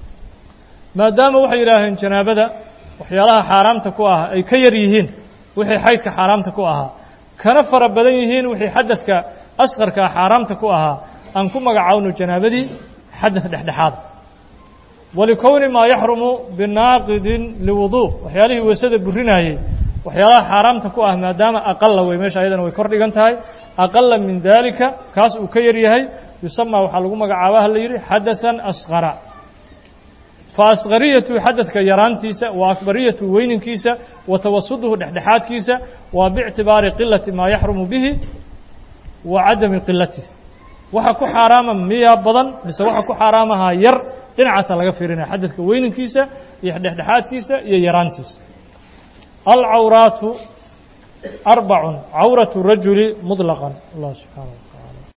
maadaama waxay yidhaaheen janaabada waxyaalaha xaaraamta ku ah ay ka yar yihiin wixii xaydka xaaraamta ku ahaa kana fara badan yihiin wixii xadadka asqarkaa xaaraamta ku ahaa aan ku magacaawno janaabadii xadaث dhexdhexaada walikowni maa yaxrumu binaaqidin liwuduu waxyaalihii weesada burinaayey waxyaalaha xaaraamta ku ah maadaama aqala wey meesha ayadana way kor dhigan tahay aqala min dalika kaas uu ka yar yahay yusamaa waxaa lagu magacaaba ha la yidhi xadaثa asqara faasqariyatu xadadka yaraantiisa wa akbariyatu weyninkiisa wa tawasuduhu dhexdhexaadkiisa waa biictibaari qilati maa yaxrumu bihi wa cadami qilatih waxa ku xaaraama miyaa badan mise waxa ku xaaraamahaa yar dhinacaasa laga fiirinaya xadadka weyninkiisa iyo dhexdhexaadkiisa iyo yaraantiisa alcawraatu arbacun cawratu rajuli muطlaqan allah subxaana